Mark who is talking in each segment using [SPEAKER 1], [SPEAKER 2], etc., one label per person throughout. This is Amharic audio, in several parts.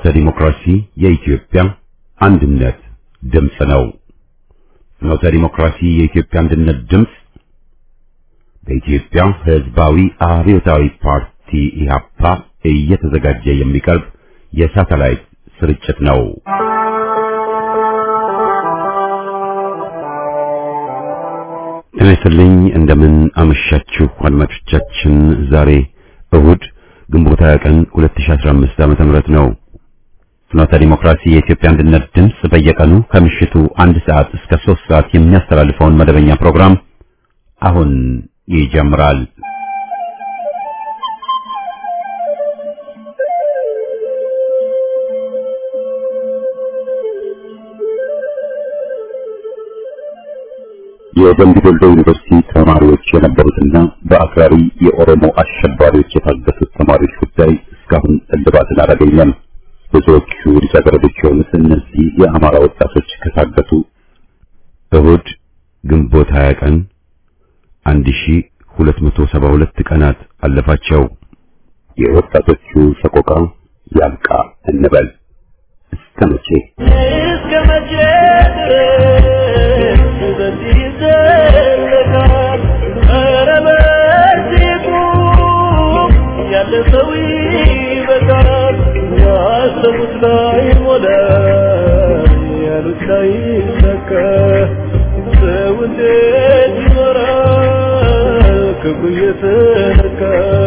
[SPEAKER 1] ፍኖተ ዲሞክራሲ የኢትዮጵያ አንድነት ድምፅ ነው። ፍኖተ ዲሞክራሲ የኢትዮጵያ አንድነት ድምፅ በኢትዮጵያ ሕዝባዊ አብዮታዊ ፓርቲ ኢህአፓ እየተዘጋጀ የሚቀርብ የሳተላይት ስርጭት ነው። ጤና ይስጥልኝ። እንደምን አመሻችሁ አድማጮቻችን። ዛሬ እሁድ ግንቦት 20 ቀን 2015 ዓመተ ምህረት ነው። ፍኖተ ዲሞክራሲ የኢትዮጵያ አንድነት ድምፅ በየቀኑ ከምሽቱ አንድ ሰዓት እስከ 3 ሰዓት የሚያስተላልፈውን መደበኛ ፕሮግራም አሁን ይጀምራል። የደምቢ ዶሎ ዩኒቨርሲቲ ተማሪዎች የነበሩትና በአክራሪ የኦሮሞ አሸባሪዎች የታገቱት ተማሪዎች ጉዳይ እስካሁን እልባትን አላገኘም። ብዙዎቹ ልጃገረዶች የሆኑት እነዚህ የአማራ ወጣቶች ከታገቱ እሁድ ግንቦት 20 ቀን 1272 ቀናት አለፋቸው። የወጣቶቹ ሰቆቃ ያብቃ እንበል። እስከ መቼ
[SPEAKER 2] እስከ መቼ ድረስ በዚህ ይዘለቃል? ኧረ በዚህ ቁም፣ ያለ ሰው ይበቃል። ያሰቡት ላይ ሞላ፣ ያሉት ላይ ይሰካ። ሰው እንዴት ይኖራል ክፉ እየተነካ?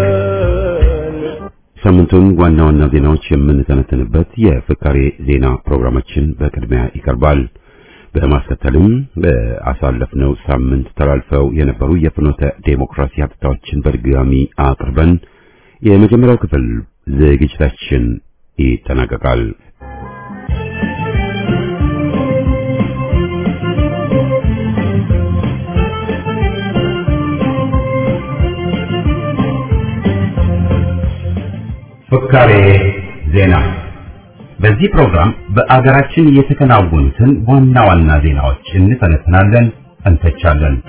[SPEAKER 1] ሳምንቱን ዋና ዋና ዜናዎች የምንተነትንበት የፍካሬ ዜና ፕሮግራማችን በቅድሚያ ይቀርባል። በማስከተልም በአሳለፍነው ሳምንት ተላልፈው የነበሩ የፍኖተ ዴሞክራሲ ሀብታዎችን በድጋሚ አቅርበን የመጀመሪያው ክፍል ዝግጅታችን ይጠናቀቃል። ፍካሬ ዜና። በዚህ ፕሮግራም በአገራችን የተከናወኑትን ዋና ዋና ዜናዎች እንተነትናለን፣ እንተቻለን።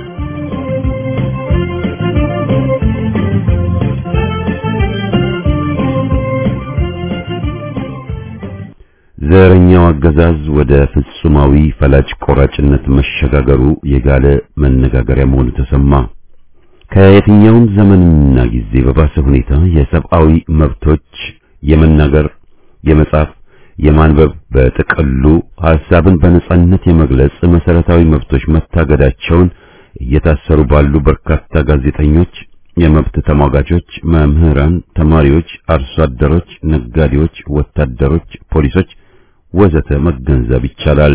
[SPEAKER 1] ዘረኛው አገዛዝ ወደ ፍጹማዊ ፈላጭ ቆራጭነት መሸጋገሩ የጋለ መነጋገሪያ መሆኑ ተሰማ። ከየትኛውም ዘመንና ጊዜ በባሰ ሁኔታ የሰብአዊ መብቶች የመናገር፣ የመጻፍ፣ የማንበብ በጥቅሉ ሐሳብን በነጻነት የመግለጽ መሰረታዊ መብቶች መታገዳቸውን እየታሰሩ ባሉ በርካታ ጋዜጠኞች፣ የመብት ተሟጋቾች፣ መምህራን፣ ተማሪዎች፣ አርሶ አደሮች፣ ነጋዴዎች፣ ወታደሮች፣ ፖሊሶች ወዘተ መገንዘብ ይቻላል።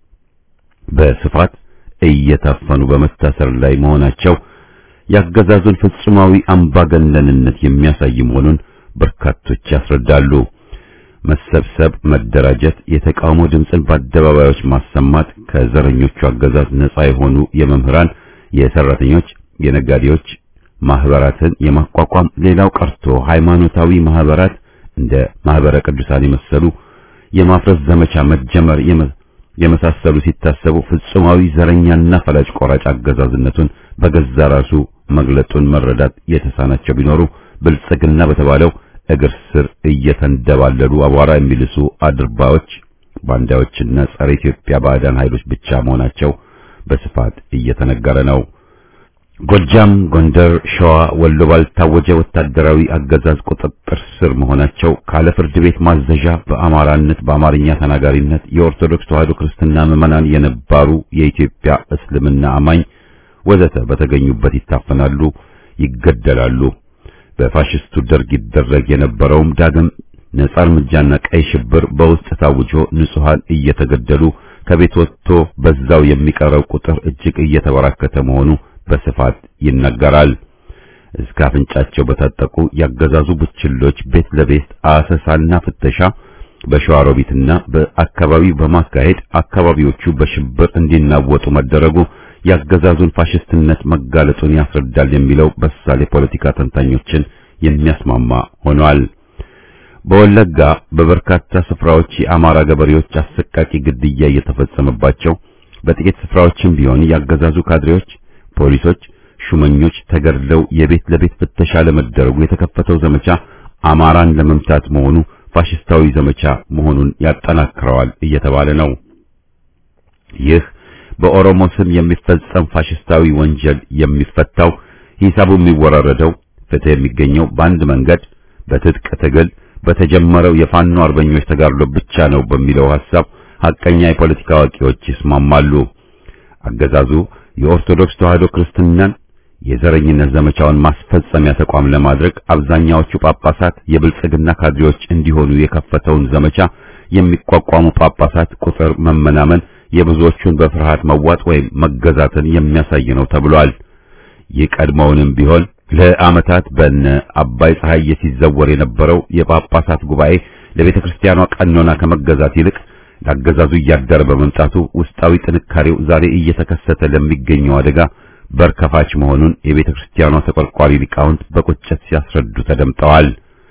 [SPEAKER 1] በስፋት እየታፈኑ በመታሰር ላይ መሆናቸው ያገዛዙን ፍጹማዊ አምባገነንነት የሚያሳይ መሆኑን በርካቶች ያስረዳሉ። መሰብሰብ፣ መደራጀት፣ የተቃውሞ ድምፅን በአደባባዮች ማሰማት ከዘረኞቹ አገዛዝ ነፃ የሆኑ የመምህራን፣ የሰራተኞች፣ የነጋዴዎች ማህበራትን የማቋቋም ሌላው ቀርቶ ሃይማኖታዊ ማህበራት እንደ ማህበረ ቅዱሳን የመሰሉ የማፍረስ ዘመቻ መጀመር የመሳሰሉ ሲታሰቡ ፍጹማዊ ዘረኛና ፈላጭ ቆራጭ አገዛዝነቱን በገዛ ራሱ መግለጡን መረዳት የተሳናቸው ቢኖሩ ብልጽግና በተባለው እግር ስር እየተንደባለሉ አቧራ የሚልሱ አድርባዮች፣ ባንዳዎችና ጸረ ኢትዮጵያ ባዕዳን ኃይሎች ብቻ መሆናቸው በስፋት እየተነገረ ነው። ጎጃም፣ ጎንደር፣ ሸዋ፣ ወሎ ባልታወጀ ወታደራዊ አገዛዝ ቁጥጥር ስር መሆናቸው ካለ ፍርድ ቤት ማዘዣ በአማራነት በአማርኛ ተናጋሪነት የኦርቶዶክስ ተዋሕዶ ክርስትና ምዕመናን የነባሩ የኢትዮጵያ እስልምና አማኝ ወዘተ በተገኙበት ይታፈናሉ፣ ይገደላሉ። በፋሽስቱ ደርግ ይደረግ የነበረውም ዳግም ነጻ እርምጃና ቀይ ሽብር በውስጥ ታውጆ ንጹሃን እየተገደሉ ከቤት ወጥቶ በዛው የሚቀረው ቁጥር እጅግ እየተበራከተ መሆኑ በስፋት ይነገራል። እስከ አፍንጫቸው በታጠቁ ያገዛዙ ቡችሎች ቤት ለቤት አሰሳና ፍተሻ በሸዋሮቢትና በአካባቢው በማካሄድ አካባቢዎቹ በሽብር እንዲናወጡ መደረጉ ያገዛዙን ፋሽስትነት መጋለጡን ያስረዳል የሚለው በሳል የፖለቲካ ተንታኞችን የሚያስማማ ሆኗል። በወለጋ በበርካታ ስፍራዎች የአማራ ገበሬዎች አሰቃቂ ግድያ እየተፈጸመባቸው በጥቂት ስፍራዎችም ቢሆን ያገዛዙ ካድሬዎች፣ ፖሊሶች፣ ሹመኞች ተገድለው የቤት ለቤት ፍተሻ ለመደረጉ የተከፈተው ዘመቻ አማራን ለመምታት መሆኑ ፋሽስታዊ ዘመቻ መሆኑን ያጠናክረዋል እየተባለ ነው። ይህ በኦሮሞ ስም የሚፈጸም ፋሽስታዊ ወንጀል የሚፈታው ሂሳቡ የሚወራረደው ፍትህ የሚገኘው በአንድ መንገድ በትጥቅ ትግል በተጀመረው የፋኖ አርበኞች ተጋድሎ ብቻ ነው በሚለው ሐሳብ ሐቀኛ የፖለቲካ አዋቂዎች ይስማማሉ። አገዛዙ የኦርቶዶክስ ተዋሕዶ ክርስትናን የዘረኝነት ዘመቻውን ማስፈጸሚያ ተቋም ለማድረግ አብዛኛዎቹ ጳጳሳት የብልጽግና ካድሬዎች እንዲሆኑ የከፈተውን ዘመቻ የሚቋቋሙ ጳጳሳት ቁጥር መመናመን የብዙዎቹን በፍርሃት መዋጥ ወይም መገዛትን የሚያሳይ ነው ተብሏል። ይህ ቀድሞውንም ቢሆን ለዓመታት በነ አባይ ፀሐይ ሲዘወር የነበረው የጳጳሳት ጉባኤ ለቤተ ክርስቲያኗ ቀኖና ከመገዛት ይልቅ ለአገዛዙ እያደረ በመምጣቱ ውስጣዊ ጥንካሬው ዛሬ እየተከሰተ ለሚገኘው አደጋ በር ከፋች መሆኑን የቤተ ክርስቲያኗ ተቆርቋሪ ሊቃውንት በቁጭት ሲያስረዱ ተደምጠዋል።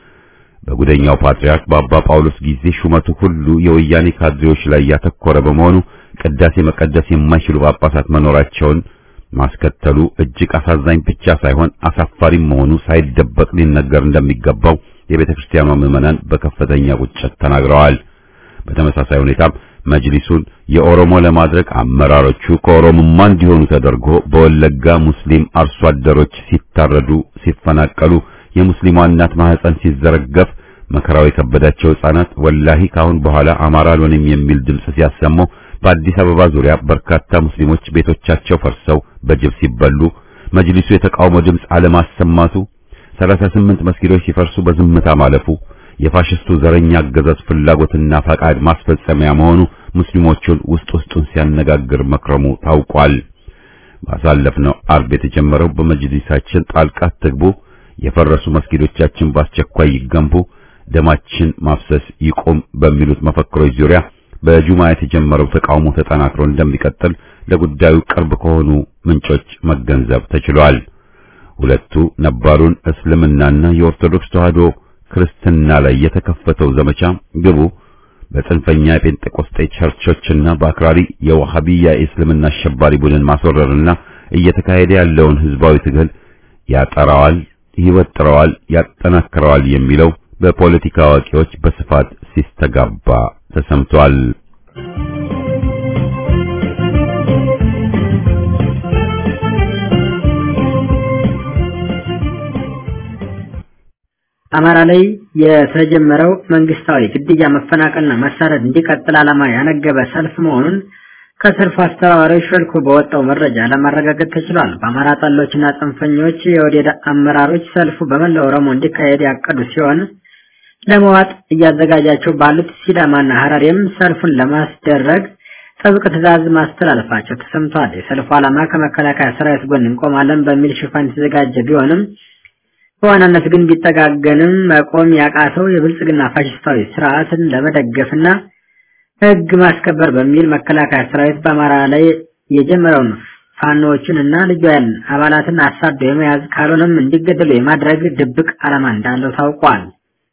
[SPEAKER 1] በጉደኛው ፓትርያርክ በአባ ጳውሎስ ጊዜ ሹመቱ ሁሉ የወያኔ ካድሬዎች ላይ ያተኮረ በመሆኑ ቅዳሴ መቀደስ የማይችሉ ጳጳሳት መኖራቸውን ማስከተሉ እጅግ አሳዛኝ ብቻ ሳይሆን አሳፋሪም መሆኑ ሳይደበቅ ሊነገር እንደሚገባው የቤተ ክርስቲያኗ ምዕመናን በከፍተኛ ቁጭት ተናግረዋል። በተመሳሳይ ሁኔታም መጅሊሱን የኦሮሞ ለማድረግ አመራሮቹ ከኦሮሞማ እንዲሆኑ ተደርጎ በወለጋ ሙስሊም አርሶ አደሮች ሲታረዱ፣ ሲፈናቀሉ፣ የሙስሊሟ እናት ማህፀን ሲዘረገፍ፣ መከራው የከበዳቸው ሕፃናት ወላሂ ካሁን በኋላ አማራ አልሆንም የሚል ድምፅ ሲያሰሙ በአዲስ አበባ ዙሪያ በርካታ ሙስሊሞች ቤቶቻቸው ፈርሰው በጅብ ሲበሉ መጅሊሱ የተቃውሞ ድምፅ አለማሰማቱ፣ 38 መስጊዶች ሲፈርሱ በዝምታ ማለፉ የፋሽስቱ ዘረኛ አገዛዝ ፍላጎትና ፈቃድ ማስፈጸሚያ መሆኑ ሙስሊሞቹን ውስጥ ውስጡን ሲያነጋግር መክረሙ ታውቋል። ባሳለፍነው አርብ የተጀመረው በመጅሊሳችን ጣልቃ ትግቡ፣ የፈረሱ መስጊዶቻችን በአስቸኳይ ይገንቡ፣ ደማችን ማፍሰስ ይቁም በሚሉት መፈክሮች ዙሪያ በጁማ የተጀመረው ተቃውሞ ተጠናክሮ እንደሚቀጥል ለጉዳዩ ቅርብ ከሆኑ ምንጮች መገንዘብ ተችሏል። ሁለቱ ነባሩን እስልምናና የኦርቶዶክስ ተዋሕዶ ክርስትና ላይ የተከፈተው ዘመቻ ግቡ በጽንፈኛ የጴንጤቆስጤ ቸርቾችና በአክራሪ የዋሃቢያ የእስልምና አሸባሪ ቡድን ማስወረርና እየተካሄደ ያለውን ህዝባዊ ትግል ያጠራዋል፣ ይወጥረዋል፣ ያጠናክረዋል የሚለው በፖለቲካ አዋቂዎች በስፋት ሲስተጋባ ተሰምቷል።
[SPEAKER 3] አማራ ላይ የተጀመረው መንግስታዊ ግድያ፣ መፈናቀልና መሳደድ እንዲቀጥል ዓላማ ያነገበ ሰልፍ መሆኑን ከሰልፉ አስተባባሪዎች ሾልኮ በወጣው መረጃ ለማረጋገጥ ተችሏል። በአማራ ጠሎችና ጽንፈኞች የወዴድ አመራሮች ሰልፉ በመላው ኦሮሞ እንዲካሄድ ያቀዱ ሲሆን ለመዋጥ እያዘጋጃቸው ባሉት ሲዳማና ሐረሬም ሰልፉን ለማስደረግ ጥብቅ ትዕዛዝ ማስተላለፋቸው ተሰምቷል። የሰልፉ ዓላማ ከመከላከያ ሰራዊት ጎን እንቆማለን በሚል ሽፋን የተዘጋጀ ቢሆንም በዋናነት ግን ቢጠጋገንም መቆም ያቃተው የብልጽግና ፋሽስታዊ ስርዓትን ለመደገፍና ሕግ ማስከበር በሚል መከላከያ ሰራዊት በአማራ ላይ የጀመረውን ፋኖዎችን እና ልዩ ኃይል አባላትን አሳዶ የመያዝ ካልሆነም እንዲገደሉ የማድረግ ድብቅ ዓላማ እንዳለው ታውቋል።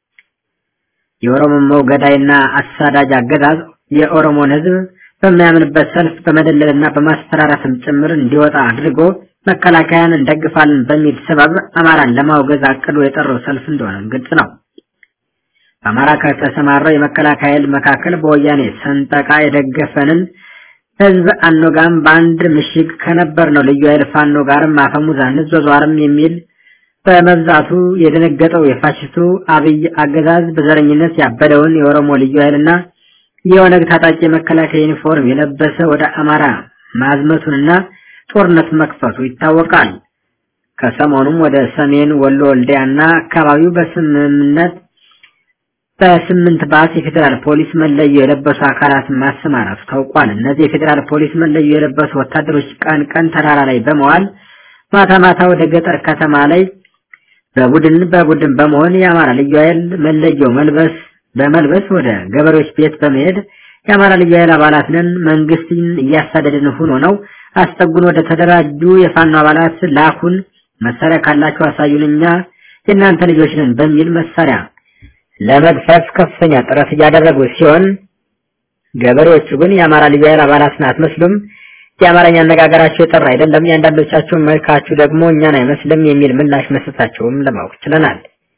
[SPEAKER 3] የኦሮሞ ገዳይና አሳዳጅ አገዛዝ የኦሮሞን ሕዝብ በሚያምንበት ሰልፍ በመደለልና በማስፈራራትም ጭምር እንዲወጣ አድርጎ መከላከያን እንደግፋለን በሚል ሰበብ አማራን ለማውገዝ አቅዶ የጠራው ሰልፍ እንደሆነም ግልጽ ነው። በአማራ ከተሰማራው የመከላከያ ኃይል መካከል በወያኔ ሰንጠቃ የደገፈንን ህዝብ አኖጋም በአንድ ምሽግ ከነበር ነው ልዩ ኃይል ፋኖ ጋርም አፈሙዝ አንዟዟርም የሚል በመብዛቱ የደነገጠው የፋሽስቱ አብይ አገዛዝ በዘረኝነት ያበደውን የኦሮሞ ልዩ ኃይልና የኦነግ ታጣቂ የመከላከያ ዩኒፎርም የለበሰ ወደ አማራ ማዝመቱንና ጦርነት መክፈቱ ይታወቃል። ከሰሞኑም ወደ ሰሜን ወሎ ወልዲያና አካባቢው በስምምነት በስምንት ባስ የፌዴራል ፖሊስ መለዮ የለበሱ አካላት ማሰማራቱ ታውቋል። እነዚህ የፌዴራል ፖሊስ መለዮ የለበሱ ወታደሮች ቀን ቀን ተራራ ላይ በመዋል ማታ ማታ ወደ ገጠር ከተማ ላይ በቡድን በቡድን በመሆን የአማራ ልዩ ኃይል መለዮ መልበስ በመልበስ ወደ ገበሬዎች ቤት በመሄድ የአማራ ልዩ ኃይል አባላት ነን መንግስትን እያሳደድን ሆኖ ነው አስጠጉን፣ ወደ ተደራጁ የፋኖ አባላት ላኩን፣ መሳሪያ ካላችሁ አሳዩን፣ እኛ የእናንተ ልጆች ነን በሚል መሳሪያ ለመግፈፍ ከፍተኛ ጥረት እያደረጉ ሲሆን ገበሬዎቹ ግን የአማራ ልዩ ኃይል አባላትን አትመስሉም፣ የአማርኛ አነጋገራቸው የጠራ አይደለም፣ የአንዳንዶቻችሁ መልካችሁ ደግሞ እኛን አይመስልም የሚል ምላሽ መስጠታቸውም ለማወቅ ችለናል።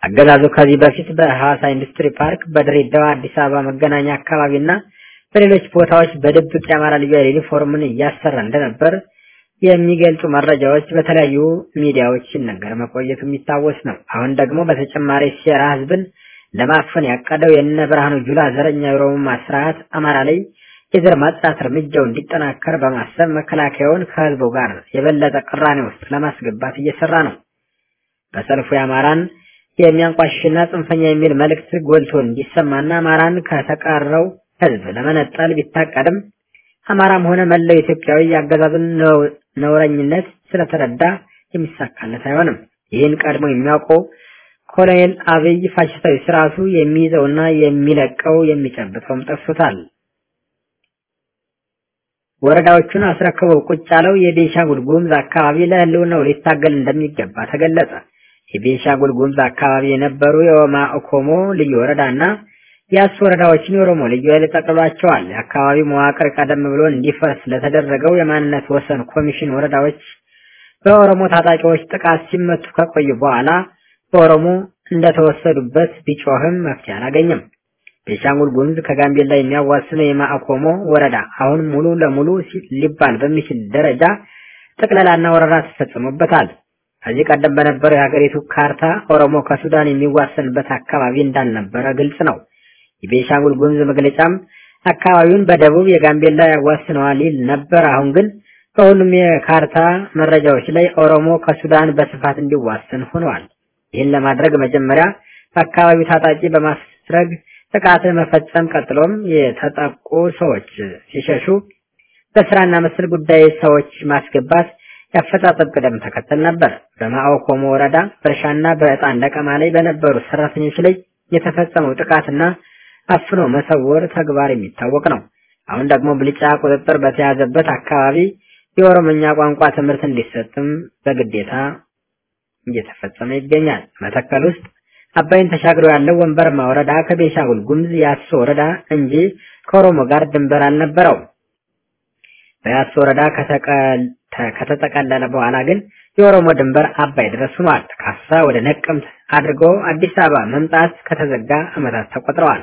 [SPEAKER 3] አገዛዙ ከዚህ በፊት በሐዋሳ ኢንዱስትሪ ፓርክ፣ በድሬዳዋ፣ አዲስ አበባ መገናኛ አካባቢና በሌሎች ቦታዎች በድብቅ የአማራ ልዩ ኃይል ዩኒፎርምን እያሰራ እንደነበር የሚገልጹ መረጃዎች በተለያዩ ሚዲያዎች ሲነገር መቆየቱ የሚታወስ ነው። አሁን ደግሞ በተጨማሪ ሴራ ህዝብን ለማፈን ያቀደው የነ ብርሃኑ ጁላ ዘረኛ የኦሮሞማ ስርዓት አማራ ላይ የዘር ማጽዳት እርምጃው እንዲጠናከር በማሰብ መከላከያውን ከህዝቡ ጋር የበለጠ ቅራኔ ውስጥ ለማስገባት እየሰራ ነው። በሰልፉ የአማራን የሚያንቋሽሽና ጽንፈኛ የሚል መልእክት ጎልቶ እንዲሰማና አማራን ከተቀረው ህዝብ ለመነጠል ቢታቀድም አማራም ሆነ መላው ኢትዮጵያዊ የአገዛዙን ነውረኝነት ስለተረዳ የሚሳካለት አይሆንም። ይህን ቀድሞ የሚያውቀው ኮሎኔል አብይ ፋሽስታዊ ስርዓቱ የሚይዘውና የሚለቀው የሚጨብጠውም ጠፍቶታል። ወረዳዎቹን አስረክበው ቁጭ ያለው የቤንሻንጉል ጉሙዝ አካባቢ ለህልውናው ሊታገል እንደሚገባ ተገለጸ። የቤንሻንጉል ጉሙዝ አካባቢ የነበሩ የኦማ ኦኮሞ ልዩ ወረዳና የአስ ወረዳዎችን የኦሮሞ ልዩ ኃይል ጠቅሏቸዋል። የአካባቢው መዋቅር ቀደም ብሎ እንዲፈርስ ለተደረገው የማንነት ወሰን ኮሚሽን ወረዳዎች በኦሮሞ ታጣቂዎች ጥቃት ሲመቱ ከቆዩ በኋላ በኦሮሞ እንደተወሰዱበት ቢጮህም መፍትሄ አላገኘም። ቤንሻንጉል ጉሙዝ ከጋምቤላ የሚያዋስነው የማአኮሞ ወረዳ አሁን ሙሉ ለሙሉ ሊባል በሚችል ደረጃ ጥቅለላና ወረራ ተፈጽሞበታል። ከዚህ ቀደም በነበረው የሀገሪቱ ካርታ ኦሮሞ ከሱዳን የሚዋሰንበት አካባቢ እንዳልነበረ ግልጽ ነው። የቤንሻንጉል ጉሙዝ መግለጫም አካባቢውን በደቡብ የጋምቤላ ያዋስነዋል ይል ነበር። አሁን ግን በሁሉም የካርታ መረጃዎች ላይ ኦሮሞ ከሱዳን በስፋት እንዲዋሰን ሆነዋል። ይህን ለማድረግ መጀመሪያ በአካባቢው ታጣቂ በማስረግ ጥቃት መፈጸም ቀጥሎም የተጠቁ ሰዎች ሲሸሹ በስራና መሰል ጉዳይ ሰዎች ማስገባት ያፈጻጸም ቅደም ተከተል ነበር። በማኦ ኮሞ ወረዳ በእርሻና በዕጣን ለቀማ ላይ በነበሩ ሰራተኞች ላይ የተፈጸመው ጥቃትና አፍኖ መሰወር ተግባር የሚታወቅ ነው። አሁን ደግሞ ብልጫ ቁጥጥር በተያዘበት አካባቢ የኦሮምኛ ቋንቋ ትምህርት እንዲሰጥም በግዴታ እየተፈጸመ ይገኛል። መተከል ውስጥ አባይን ተሻግሮ ያለው ወንበርማ ወረዳ ከቤንሻንጉል ጉሙዝ የአሶ ወረዳ እንጂ ከኦሮሞ ጋር ድንበር አልነበረው። በያሶ ወረዳ ከተጠቀለለ በኋላ ግን የኦሮሞ ድንበር አባይ ድረስ ሆኗል። ካሳ ወደ ነቀምት አድርጎ አዲስ አበባ መምጣት ከተዘጋ ዓመታት ተቆጥረዋል።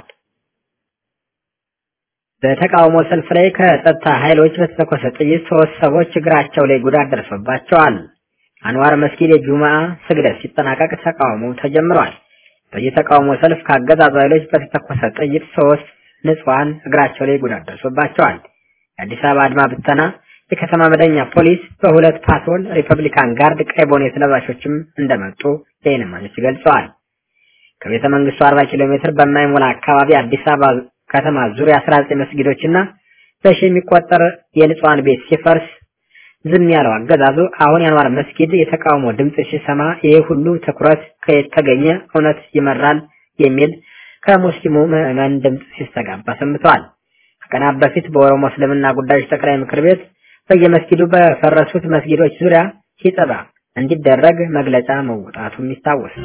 [SPEAKER 3] በተቃውሞ ሰልፍ ላይ ከጸጥታ ኃይሎች በተተኮሰ ጥይት ሶስት ሰዎች እግራቸው ላይ ጉዳት ደርሶባቸዋል። አንዋር መስጊድ የጁማአ ስግደት ሲጠናቀቅ ተቃውሞ ተጀምሯል። በዚህ ተቃውሞ ሰልፍ ከአገዛዙ ኃይሎች በተተኮሰ ጥይት ሶስት ንጹሃን እግራቸው ላይ ጉዳት ደርሶባቸዋል። የአዲስ አበባ አድማ ብተና፣ የከተማ መደኛ ፖሊስ በሁለት ፓትሮል ሪፐብሊካን ጋርድ ቀይ ቦኔት ለባሾችም እንደመጡ የዓይን እማኞች ገልጸዋል። ከቤተ መንግስቱ 40 ኪሎ ሜትር በማይሞላ አካባቢ አዲስ አበባ ከተማ ዙሪያ 19 መስጊዶችና በሺ የሚቆጠር የንጹሃን ቤት ሲፈርስ ዝም ያለው አገዛዙ አሁን የአንዋር መስጊድ የተቃውሞ ድምጽ ሲሰማ ይሄ ሁሉ ትኩረት ከየት ተገኘ? እውነት ይመራል የሚል ከሙስሊሙ ምዕመን ድምጽ ሲስተጋባ ሰምተዋል። ከቀናት በፊት በኦሮሞ እስልምና ጉዳዮች ጠቅላይ ምክር ቤት በየመስጊዱ በፈረሱት መስጊዶች ዙሪያ ሲጠባ እንዲደረግ መግለጫ መውጣቱ የሚታወስ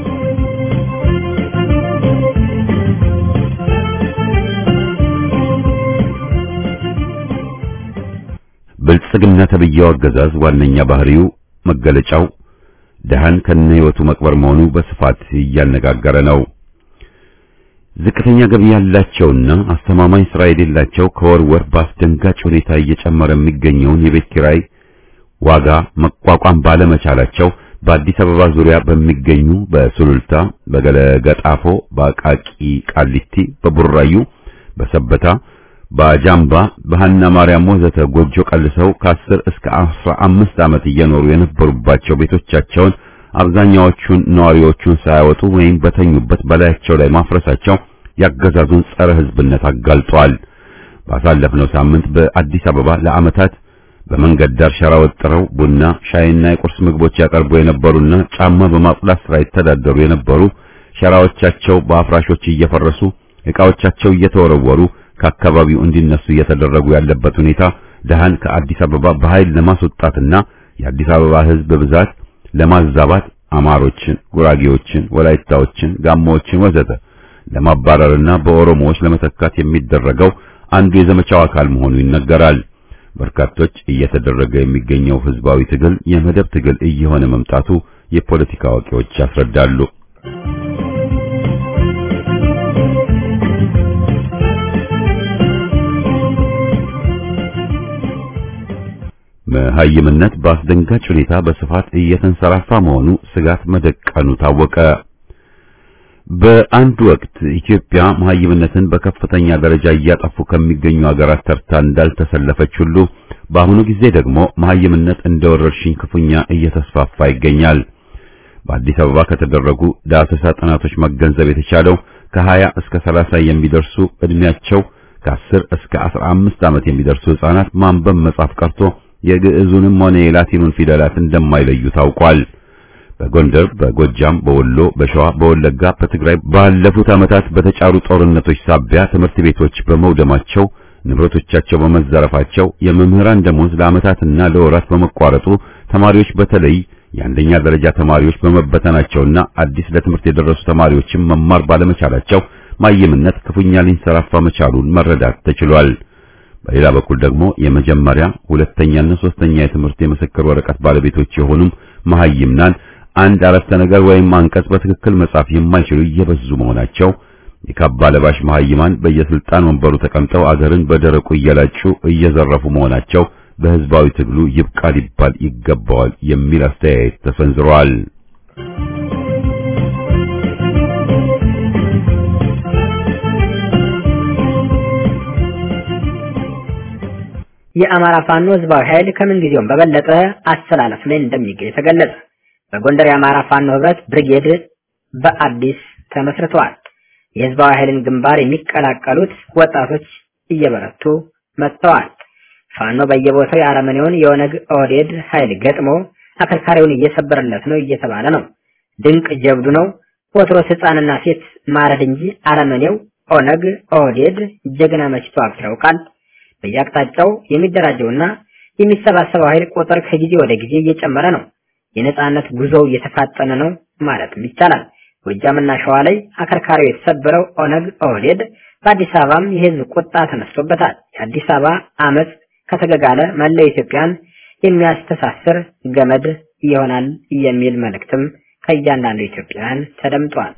[SPEAKER 1] ብልጽግና ተብዬው አገዛዝ ዋነኛ ባህሪው መገለጫው ደሃን ከነ ህይወቱ መቅበር መሆኑ በስፋት እያነጋገረ ነው። ዝቅተኛ ገቢ ያላቸውና አስተማማኝ ስራ የሌላቸው ከወር ወር በአስደንጋጭ ሁኔታ እየጨመረ የሚገኘውን የቤት ኪራይ ዋጋ መቋቋም ባለመቻላቸው በአዲስ አበባ ዙሪያ በሚገኙ በሱሉልታ፣ በገለገጣፎ፣ በአቃቂ ቃሊቲ፣ በቡራዩ፣ በሰበታ በአጃምባ በሃና ማርያም ወዘተ ጎጆ ቀልሰው ከ10 እስከ 15 ዓመት እየኖሩ የነበሩባቸው ቤቶቻቸውን አብዛኛዎቹን ነዋሪዎቹን ሳያወጡ ወይም በተኙበት በላያቸው ላይ ማፍረሳቸው ያገዛዙን ጸረ ህዝብነት አጋልጧል። ባሳለፍነው ሳምንት በአዲስ አበባ ለዓመታት በመንገድ ዳር ሸራ ወጥረው ቡና፣ ሻይና የቁርስ ምግቦች ያቀርቡ የነበሩና ጫማ በማጽዳት ስራ ይተዳደሩ የነበሩ ሸራዎቻቸው በአፍራሾች እየፈረሱ ዕቃዎቻቸው እየተወረወሩ ከአካባቢው እንዲነሱ እየተደረጉ ያለበት ሁኔታ ደሃን ከአዲስ አበባ በኃይል ለማስወጣትና የአዲስ አበባ ህዝብ ብዛት ለማዛባት አማሮችን፣ ጉራጌዎችን፣ ወላይታዎችን፣ ጋሞዎችን ወዘተ ለማባረርና በኦሮሞዎች ለመተካት የሚደረገው አንዱ የዘመቻው አካል መሆኑ ይነገራል። በርካቶች እየተደረገ የሚገኘው ህዝባዊ ትግል የመደብ ትግል እየሆነ መምጣቱ የፖለቲካ አዋቂዎች ያስረዳሉ። መሀይምነት በአስደንጋጭ ሁኔታ በስፋት እየተንሰራፋ መሆኑ ስጋት መደቀኑ ታወቀ። በአንድ ወቅት ኢትዮጵያ መሀይምነትን በከፍተኛ ደረጃ እያጠፉ ከሚገኙ ሀገራት ተርታ እንዳልተሰለፈች ሁሉ በአሁኑ ጊዜ ደግሞ መሀይምነት እንደ ወረርሽኝ ክፉኛ እየተስፋፋ ይገኛል። በአዲስ አበባ ከተደረጉ ዳሰሳ ጥናቶች መገንዘብ የተቻለው ከ20 እስከ 30 የሚደርሱ እድሜያቸው ከ10 እስከ 15 ዓመት የሚደርሱ ህጻናት ማንበብ መጻፍ ቀርቶ የግዕዙንም ሆነ የላቲኑን ፊደላት እንደማይለዩ ታውቋል። በጎንደር፣ በጎጃም፣ በወሎ፣ በሸዋ፣ በወለጋ፣ በትግራይ ባለፉት ዓመታት በተጫሩ ጦርነቶች ሳቢያ ትምህርት ቤቶች በመውደማቸው ንብረቶቻቸው በመዘረፋቸው የመምህራን ደሞዝ ለዓመታትና ለወራት በመቋረጡ ተማሪዎች በተለይ የአንደኛ ደረጃ ተማሪዎች በመበተናቸውና አዲስ ለትምህርት የደረሱ ተማሪዎችም መማር ባለመቻላቸው ማየምነት ክፉኛ ሊንሰራፋ መቻሉን መረዳት ተችሏል። በሌላ በኩል ደግሞ የመጀመሪያ ሁለተኛና ሶስተኛ የትምህርት የምስክር ወረቀት ባለቤቶች የሆኑም መሐይምናን አንድ አረፍተ ነገር ወይም አንቀጽ በትክክል መጻፍ የማይችሉ እየበዙ መሆናቸው የካባ ለባሽ መሐይማን በየስልጣን ወንበሩ ተቀምጠው አገርን በደረቁ እየላጩ እየዘረፉ መሆናቸው በህዝባዊ ትግሉ ይብቃ ሊባል ይገባዋል የሚል አስተያየት ተሰንዝሯል።
[SPEAKER 3] የአማራ ፋኖ ህዝባዊ ኃይል ከምን ጊዜውም በበለጠ አሰላለፍ ላይ እንደሚገኝ ተገለጸ። በጎንደር የአማራ ፋኖ ህብረት ብርጌድ በአዲስ ተመስርተዋል። የህዝባዊ ኃይልን ግንባር የሚቀላቀሉት ወጣቶች እየበረቱ መጥተዋል። ፋኖ በየቦታው የአረመኔውን የኦነግ ኦህዴድ ኃይል ገጥሞ አከርካሪውን እየሰበረለት ነው እየተባለ ነው። ድንቅ ጀብዱ ነው። ወትሮስ ህፃንና ሴት ማረድ እንጂ አረመኔው ኦነግ ኦህዴድ ጀግና መች ተዋግቶ ያውቃል? በየአቅጣጫው የሚደራጀውና የሚሰባሰበው ኃይል ቁጥር ከጊዜ ወደ ጊዜ እየጨመረ ነው። የነጻነት ጉዞው እየተፋጠነ ነው ማለትም ይቻላል። ጎጃምና ሸዋ ላይ አከርካሪው የተሰበረው ኦነግ ኦህዴድ በአዲስ አበባም የህዝብ ቁጣ ተነስቶበታል። የአዲስ አበባ አመፅ ከተገጋለ መላው ኢትዮጵያን የሚያስተሳስር ገመድ ይሆናል የሚል መልእክትም ከእያንዳንዱ ኢትዮጵያውያን ተደምጧል።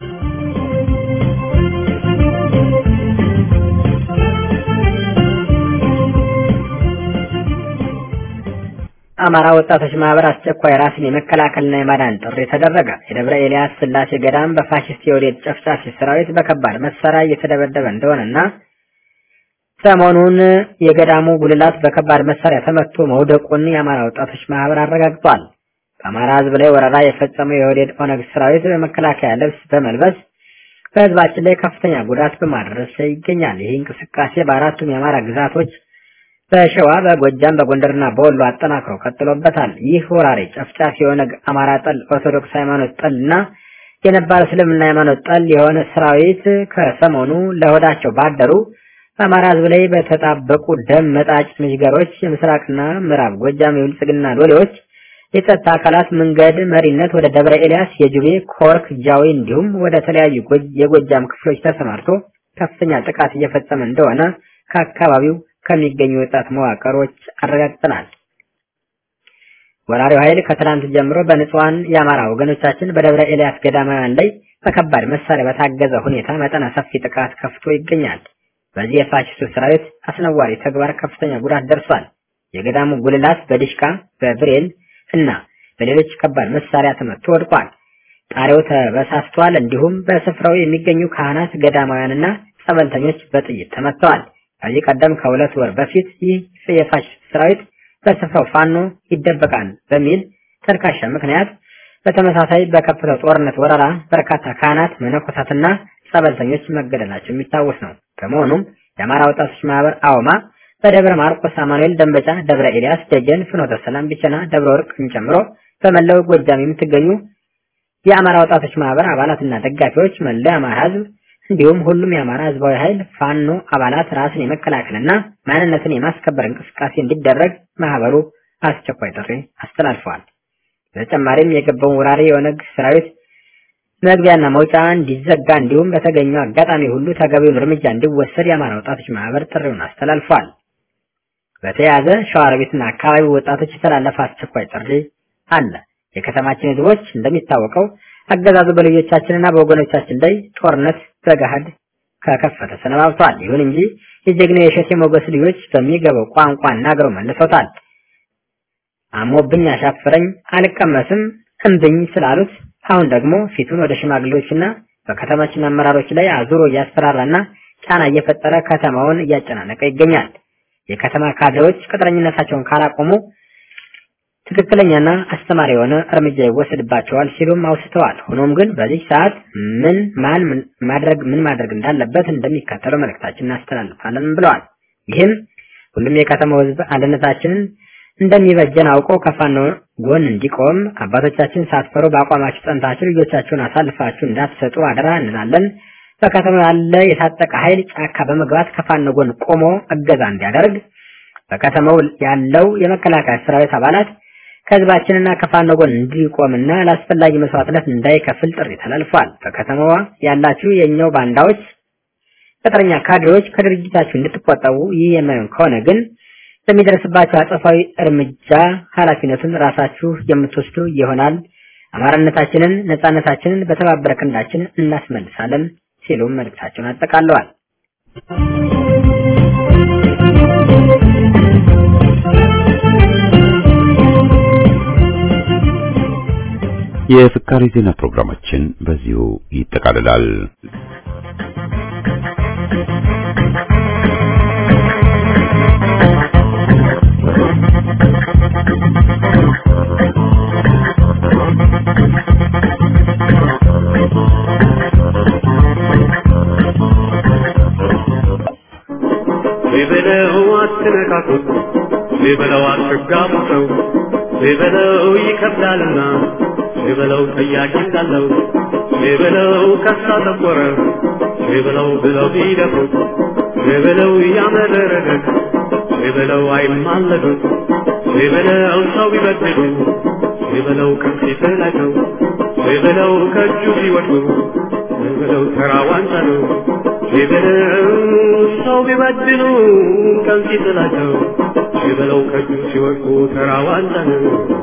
[SPEAKER 3] አማራ ወጣቶች ማህበር አስቸኳይ ራስን የመከላከልና የማዳን ጥሪ ተደረገ። የደብረ ኤልያስ ስላሴ ገዳም በፋሽስት የወዴት ጨፍጫፊ ሰራዊት በከባድ መሳሪያ እየተደበደበ እንደሆነና ሰሞኑን የገዳሙ ጉልላት በከባድ መሳሪያ ተመቶ መውደቁን የአማራ ወጣቶች ማህበር አረጋግጧል። በአማራ ህዝብ ላይ ወረራ የፈጸመው የወዴድ ኦነግ ሰራዊት በመከላከያ ልብስ በመልበስ በህዝባችን ላይ ከፍተኛ ጉዳት በማድረስ ላይ ይገኛል። ይህ እንቅስቃሴ በአራቱም የአማራ ግዛቶች በሸዋ፣ በጎጃም፣ በጎንደርና በወሎ አጠናክሮ ቀጥሎበታል። ይህ ወራሪ ጨፍጫፊ የኦነግ አማራ ጠል፣ ኦርቶዶክስ ሃይማኖት ጠል እና የነባር እስልምና ሃይማኖት ጠል የሆነ ሰራዊት ከሰሞኑ ለሆዳቸው ባደሩ በአማራ ህዝብ ላይ በተጣበቁ ደም መጣጭ ምሽገሮች የምስራቅና ምዕራብ ጎጃም የብልጽግና ሎሌዎች የጸጥታ አካላት መንገድ መሪነት ወደ ደብረ ኤልያስ፣ የጁቤ፣ ኮርክ፣ ጃዊ እንዲሁም ወደ ተለያዩ የጎጃም ክፍሎች ተሰማርቶ ከፍተኛ ጥቃት እየፈጸመ እንደሆነ ከአካባቢው ከሚገኙ ወጣት መዋቅሮች አረጋግጠናል። ወራሪው ኃይል ከትናንት ጀምሮ በንጹሃን የአማራ ወገኖቻችን በደብረ ኤልያስ ገዳማውያን ላይ በከባድ መሳሪያ በታገዘ ሁኔታ መጠነ ሰፊ ጥቃት ከፍቶ ይገኛል። በዚህ የፋሽስቱ ሰራዊት አስነዋሪ ተግባር ከፍተኛ ጉዳት ደርሷል። የገዳሙ ጉልላት በዲሽቃ በብሬል እና በሌሎች ከባድ መሳሪያ ተመቶ ወድቋል። ጣሪያው ተበሳስቷል። እንዲሁም በስፍራው የሚገኙ ካህናት፣ ገዳማውያንና ጸበልተኞች በጥይት ተመተዋል። ከዚህ ቀደም ከሁለት ወር በፊት ይህ የፋሽስት ሰራዊት በስፍራው ፋኖ ይደበቃል በሚል ተልካሻ ምክንያት በተመሳሳይ በከፈተው ጦርነት ወረራ በርካታ ካህናት፣ መነኮሳትና ጸበልተኞች መገደላቸው የሚታወስ ነው። በመሆኑም የአማራ ወጣቶች ማህበር አውማ በደብረ ማርቆስ፣ አማኑኤል፣ ደንበጫ፣ ደብረ ኤልያስ፣ ደጀን፣ ፍኖተ ሰላም፣ ቢቸና፣ ደብረ ወርቅን ጨምሮ በመላው ጎጃም የምትገኙ የአማራ ወጣቶች ማህበር አባላትና ደጋፊዎች መላው የአማራ ህዝብ እንዲሁም ሁሉም የአማራ ህዝባዊ ኃይል ፋኖ አባላት ራስን የመከላከልና ማንነትን የማስከበር እንቅስቃሴ እንዲደረግ ማህበሩ አስቸኳይ ጥሪ አስተላልፈዋል። በተጨማሪም የገባውን ወራሪ የኦነግ ሰራዊት መግቢያና መውጫ እንዲዘጋ እንዲሁም በተገኘው አጋጣሚ ሁሉ ተገቢውን እርምጃ እንዲወሰድ የአማራ ወጣቶች ማህበር ጥሪውን አስተላልፏል። በተያያዘ ሸዋሮቢትና አካባቢው ወጣቶች የተላለፈ አስቸኳይ ጥሪ አለ። የከተማችን ህዝቦች እንደሚታወቀው አገዛዙ በልጆቻችንና በወገኖቻችን ላይ ጦርነት በገሃድ ከከፈተ ሰነባብቷል። ይሁን እንጂ የጀግናው የሸቴ ሞገስ ልጆች በሚገባው ቋንቋ እናገረው መልሰውታል። አሞብኝ አሻፈረኝ አልቀመስም እምብኝ ስላሉት አሁን ደግሞ ፊቱን ወደ ሽማግሌዎችና በከተማችን አመራሮች ላይ አዙሮ እያስፈራራና ጫና እየፈጠረ ከተማውን እያጨናነቀ ይገኛል። የከተማ ካድሬዎች ቅጥረኝነታቸውን ካላቆሙ ትክክለኛና አስተማሪ የሆነ እርምጃ ይወሰድባቸዋል ሲሉም አውስተዋል። ሆኖም ግን በዚህ ሰዓት ምን ማን ማድረግ ምን ማድረግ እንዳለበት እንደሚከተለው መልእክታችን እናስተላልፋለን ብለዋል። ይህም ሁሉም የከተማው ሕዝብ አንድነታችንን እንደሚበጀን አውቆ ከፋኖ ጎን እንዲቆም አባቶቻችን ሳትፈሩ በአቋማችሁ ጸንታችሁ ልጆቻችሁን አሳልፋችሁ እንዳትሰጡ አደራ እንላለን። በከተማው ያለ የታጠቀ ኃይል ጫካ በመግባት ከፋኖ ጎን ቆሞ እገዛ እንዲያደርግ በከተማው ያለው የመከላከያ ሰራዊት አባላት ከህዝባችንና ከፋኖ ጎን እንዲቆምና ለአስፈላጊ መስዋዕትነት እንዳይከፍል ጥሪ ተላልፏል። በከተማዋ ያላችሁ የኛው ባንዳዎች፣ ቅጥረኛ ካድሬዎች ከድርጅታችሁ እንድትቆጠቡ ይህ የማይሆን ከሆነ ግን በሚደርስባቸው አጸፋዊ እርምጃ ኃላፊነቱን ራሳችሁ የምትወስዱ ይሆናል። አማራነታችንን፣ ነጻነታችንን በተባበረ ክንዳችን እናስመልሳለን ሲሉም መልእክታቸውን አጠቃለዋል።
[SPEAKER 1] የፍካሪ ዜና ፕሮግራማችን በዚሁ ይጠቃልላል።
[SPEAKER 2] ቢበለው አትነካኩት፣ ቢበለው አትጋቡ ሰው ቢበለው ይከብዳልና ቢበለው ጠያቂ እንዳለው ቢበለው ከሳ ጠቆረ ቢበለው ብለው ቢደፉት ቢበለው ያመረረለት ቢበለው አይማለዱት ቢበለው ሰው ቢበድሉ ቢበለው ከፊት ላይ ነው ቢበለው ከእጁ ሲወድቁ ቢበለው ተራ ዋንጫ ነው ቢበለው ሰው ቢበድሉ ቀን ሲጥላቸው ቢበለው ከእጁ ሲወድቁ ተራ ዋንጫ ነው።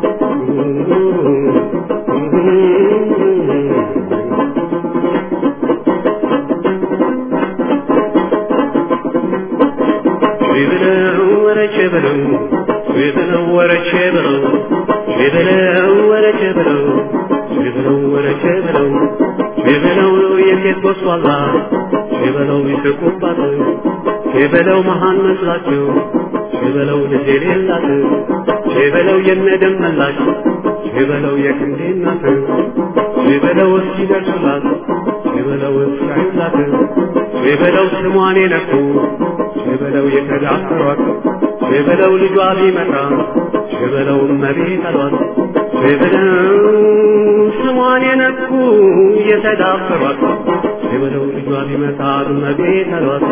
[SPEAKER 2] ቢበለው ወረቼ በለው ቢበለው ወረቼ በለው ቢበለው ወረቼ በለው ቢበለው ወረቼ በለው ቢበለው የሴት ጎስቋላ ቢበለው ይስቁባት ቢበለው መሃን መስላቸው ቢበለው ልጅ የሌላት ቢበለው የነደም መላሽ ቢበለው የክንዴ እናት ቢበለው እስኪደርሱላት ቢበለው እስካዩላት ቢበለው ስሟን የነኩ ቢበለው የተዳፈሯት ቢበለው ልጇ ቢመጣ ቢበለው እመቤት አሏት ቢበለው ስሟን የነኩ የተዳፈሯት ቢበለው ልጇ ቢመጣ እመቤት አሏት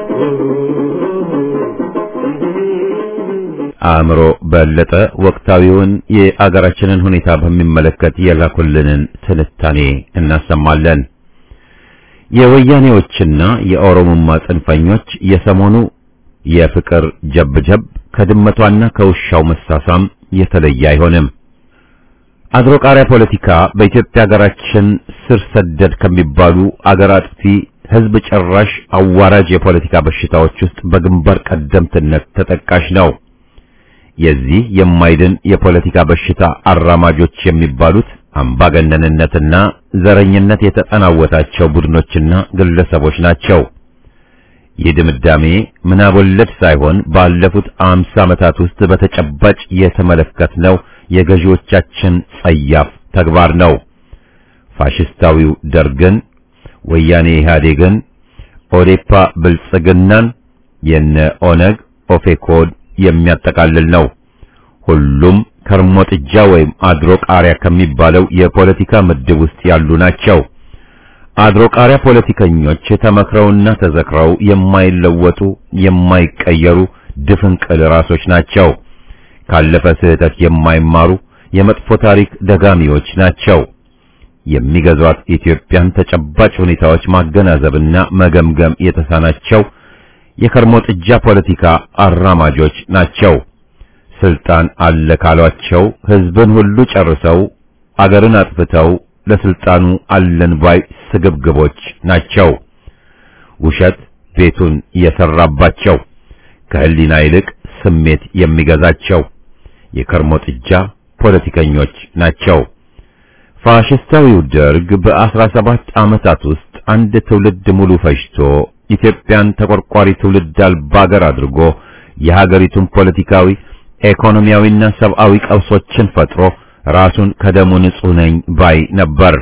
[SPEAKER 1] አእምሮ በለጠ ወቅታዊውን የአገራችንን ሁኔታ በሚመለከት የላኩልንን ትንታኔ እናሰማለን። የወያኔዎችና የኦሮሞማ ጽንፈኞች የሰሞኑ የፍቅር ጀብጀብ ከድመቷና ከውሻው መሳሳም የተለየ አይሆንም። አድሮ ቃሪያ ፖለቲካ በኢትዮጵያ ሀገራችን ስር ሰደድ ከሚባሉ አገር አጥፊ ሕዝብ ጨራሽ አዋራጅ የፖለቲካ በሽታዎች ውስጥ በግንባር ቀደምትነት ተጠቃሽ ነው። የዚህ የማይድን የፖለቲካ በሽታ አራማጆች የሚባሉት አምባገነንነትና ዘረኝነት የተጠናወታቸው ቡድኖችና ግለሰቦች ናቸው። ይህ ድምዳሜ ምናብ ወለድ ሳይሆን ባለፉት አምሳ ዓመታት ውስጥ በተጨባጭ የተመለከትነው የገዢዎቻችን ጸያፍ ተግባር ነው። ፋሽስታዊው ደርግን፣ ወያኔ ኢህአዴግን፣ ኦዴፓ ብልጽግናን፣ የነ ኦነግ ኦፌኮድ የሚያጠቃልል ነው። ሁሉም ከርሞ ጥጃ ወይም አድሮ ቃሪያ ከሚባለው የፖለቲካ ምድብ ውስጥ ያሉ ናቸው። አድሮ ቃሪያ ፖለቲከኞች ተመክረውና ተዘክረው የማይለወጡ የማይቀየሩ ድፍንቅል ራሶች ናቸው። ካለፈ ስህተት የማይማሩ የመጥፎ ታሪክ ደጋሚዎች ናቸው። የሚገዟት ኢትዮጵያን ተጨባጭ ሁኔታዎች ማገናዘብና መገምገም የተሳናቸው የከርሞ ጥጃ ፖለቲካ አራማጆች ናቸው። ስልጣን አለ ካሏቸው ህዝብን ሁሉ ጨርሰው አገርን አጥፍተው ለስልጣኑ አለን ባይ ስግብግቦች ናቸው። ውሸት ቤቱን የሰራባቸው ከህሊና ይልቅ ስሜት የሚገዛቸው የከርሞ ጥጃ ፖለቲከኞች ናቸው። ፋሽስታዊው ደርግ በአስራ ሰባት ዓመታት ውስጥ አንድ ትውልድ ሙሉ ፈጅቶ ኢትዮጵያን ተቆርቋሪ ትውልድ አልባ አገር አድርጎ የሀገሪቱን ፖለቲካዊ፣ ኢኮኖሚያዊና ሰብአዊ ቀውሶችን ፈጥሮ ራሱን ከደሙ ንጹሕ ነኝ ባይ ነበር።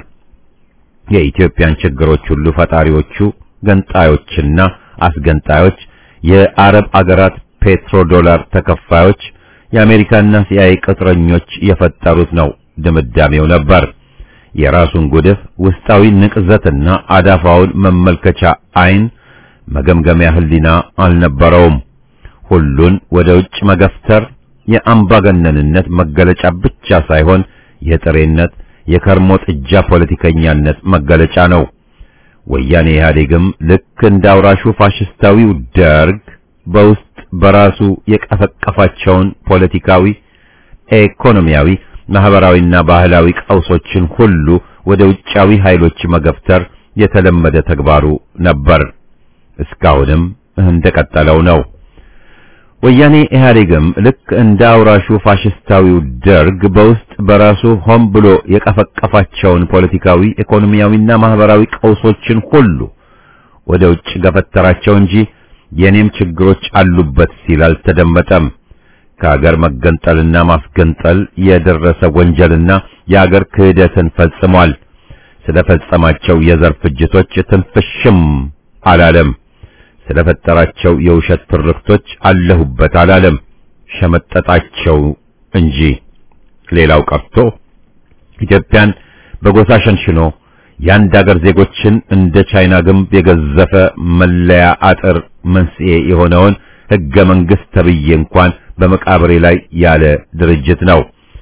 [SPEAKER 1] የኢትዮጵያን ችግሮች ሁሉ ፈጣሪዎቹ ገንጣዮችና አስገንጣዮች፣ የአረብ አገራት ፔትሮ ዶላር ተከፋዮች፣ የአሜሪካና ሲአይኤ ቅጥረኞች የፈጠሩት ነው ድምዳሜው ነበር። የራሱን ጉድፍ ውስጣዊ ንቅዘትና አዳፋውን መመልከቻ አይን መገምገሚያ ህሊና አልነበረውም። ሁሉን ወደ ውጭ መገፍተር የአምባገነንነት መገለጫ ብቻ ሳይሆን የጥሬነት የከርሞ ጥጃ ፖለቲከኛነት መገለጫ ነው። ወያኔ ኢህአዴግም ልክ እንደ አውራሹ ፋሽስታዊው ደርግ በውስጥ በራሱ የቀፈቀፋቸውን ፖለቲካዊ፣ ኢኮኖሚያዊ፣ ማህበራዊና ባህላዊ ቀውሶችን ሁሉ ወደ ውጫዊ ኃይሎች መገፍተር የተለመደ ተግባሩ ነበር። እስካሁንም እንደቀጠለው ነው። ወያኔ ኢህአዴግም ልክ እንደ አውራሹ ፋሽስታዊው ደርግ በውስጥ በራሱ ሆን ብሎ የቀፈቀፋቸውን ፖለቲካዊ፣ ኢኮኖሚያዊና ማህበራዊ ቀውሶችን ሁሉ ወደ ውጭ ገፈተራቸው እንጂ የኔም ችግሮች አሉበት ሲል አልተደመጠም። ከሀገር መገንጠልና ማስገንጠል የደረሰ ወንጀልና የሀገር ክህደትን ፈጽሟል። ስለፈጸማቸው የዘር ፍጅቶች ትንፍሽም አላለም። ስለፈጠራቸው የውሸት ትርክቶች አለሁበት አላለም። ሸመጠጣቸው እንጂ ሌላው ቀርቶ ኢትዮጵያን በጎሳ ሸንሽኖ የአንድ አገር ዜጎችን እንደ ቻይና ግንብ የገዘፈ መለያ አጥር መንስኤ የሆነውን ሕገ መንግሥት ተብዬ እንኳን በመቃብሬ ላይ ያለ ድርጅት ነው።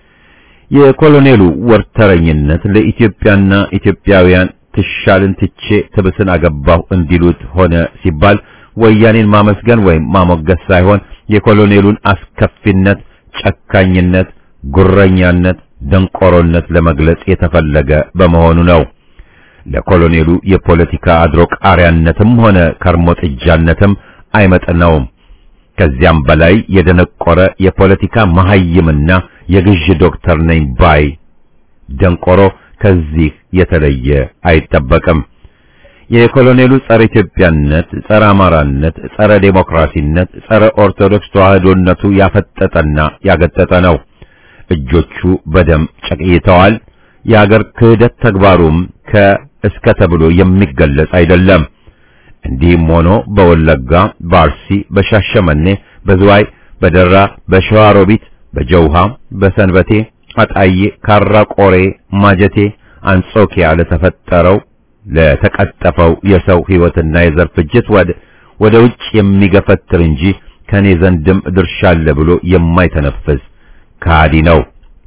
[SPEAKER 1] የኮሎኔሉ ወርተረኝነት ለኢትዮጵያና ኢትዮጵያውያን ትሻልን ትቼ ትብስን አገባሁ እንዲሉት ሆነ ሲባል ወያኔን ማመስገን ወይም ማሞገስ ሳይሆን የኮሎኔሉን አስከፊነት፣ ጨካኝነት፣ ጉረኛነት፣ ደንቆሮነት ለመግለጽ የተፈለገ በመሆኑ ነው። ለኮሎኔሉ የፖለቲካ አድሮ ቃሪያነትም ሆነ ከርሞ ጥጃነትም አይመጥነውም። ከዚያም በላይ የደነቆረ የፖለቲካ መሐይምና የግዥ ዶክተር ነኝ ባይ ደንቆሮ ከዚህ የተለየ አይጠበቅም። የኮሎኔሉ ጸረ ኢትዮጵያነት፣ ጸረ አማራነት፣ ጸረ ዴሞክራሲነት፣ ጸረ ኦርቶዶክስ ተዋህዶነቱ ያፈጠጠና ያገጠጠ ነው። እጆቹ በደም ጨቅይተዋል። የአገር ክህደት ተግባሩም ከእስከ ተብሎ የሚገለጽ አይደለም። እንዲህም ሆኖ በወለጋ፣ በአርሲ፣ በሻሸመኔ፣ በዝዋይ፣ በደራ፣ በሸዋሮቢት፣ በጀውሃ፣ በሰንበቴ፣ አጣዬ፣ ካራ ቆሬ፣ ማጀቴ፣ አንጾኪያ ለተፈጠረው ለተቀጠፈው የሰው ሕይወትና የዘር ፍጅት ወደ ወደ ውጭ የሚገፈትር እንጂ ከኔ ዘንድም ድርሻ አለ ብሎ የማይተነፍስ ከሃዲ ነው።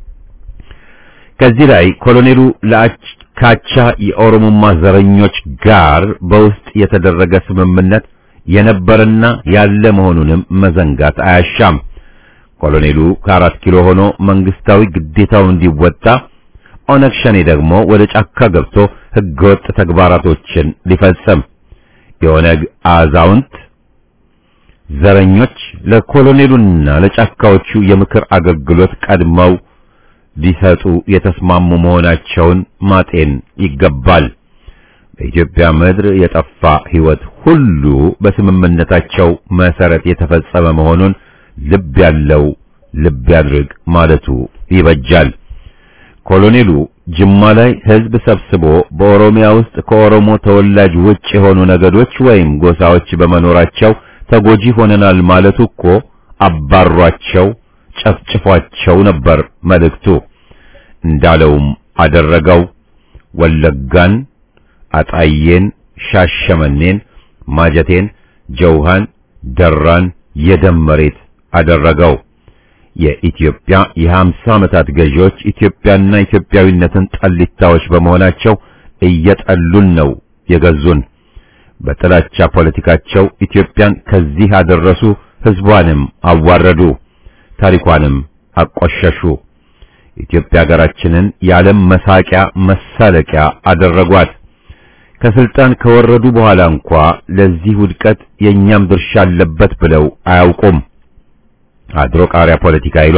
[SPEAKER 1] ከዚህ ላይ ኮሎኔሉ ለአካቻ የኦሮሞማ ዘረኞች ጋር በውስጥ የተደረገ ስምምነት የነበረና ያለ መሆኑንም መዘንጋት አያሻም። ኮሎኔሉ ከአራት ኪሎ ሆኖ መንግስታዊ ግዴታው እንዲወጣ ኦነግ ሸኔ ደግሞ ወደ ጫካ ገብቶ ህገወጥ ተግባራቶችን ሊፈጽም የኦነግ አዛውንት ዘረኞች ለኮሎኔሉና ለጫካዎቹ የምክር አገልግሎት ቀድመው ሊሰጡ የተስማሙ መሆናቸውን ማጤን ይገባል። በኢትዮጵያ ምድር የጠፋ ህይወት ሁሉ በስምምነታቸው መሰረት የተፈጸመ መሆኑን ልብ ያለው ልብ ያድርግ ማለቱ ይበጃል። ኮሎኔሉ ጅማ ላይ ህዝብ ሰብስቦ በኦሮሚያ ውስጥ ከኦሮሞ ተወላጅ ውጭ የሆኑ ነገዶች ወይም ጎሳዎች በመኖራቸው ተጎጂ ሆነናል ማለቱ እኮ አባሯቸው፣ ጨፍጭፏቸው ነበር መልእክቱ። እንዳለውም አደረገው። ወለጋን፣ አጣዬን፣ ሻሸመኔን፣ ማጀቴን፣ ጀውሃን፣ ደራን የደም መሬት አደረገው። የኢትዮጵያ የሀምሳ ዓመታት ገዢዎች ኢትዮጵያና ኢትዮጵያዊነትን ጠሊታዎች በመሆናቸው እየጠሉን ነው የገዙን። በጥላቻ ፖለቲካቸው ኢትዮጵያን ከዚህ አደረሱ፣ ህዝቧንም አዋረዱ፣ ታሪኳንም አቆሸሹ። ኢትዮጵያ ሀገራችንን የዓለም መሳቂያ መሳለቂያ አደረጓት። ከስልጣን ከወረዱ በኋላ እንኳ ለዚህ ውድቀት የእኛም ድርሻ አለበት ብለው አያውቁም። አድሮ ቃሪያ ፖለቲካ ይሏል።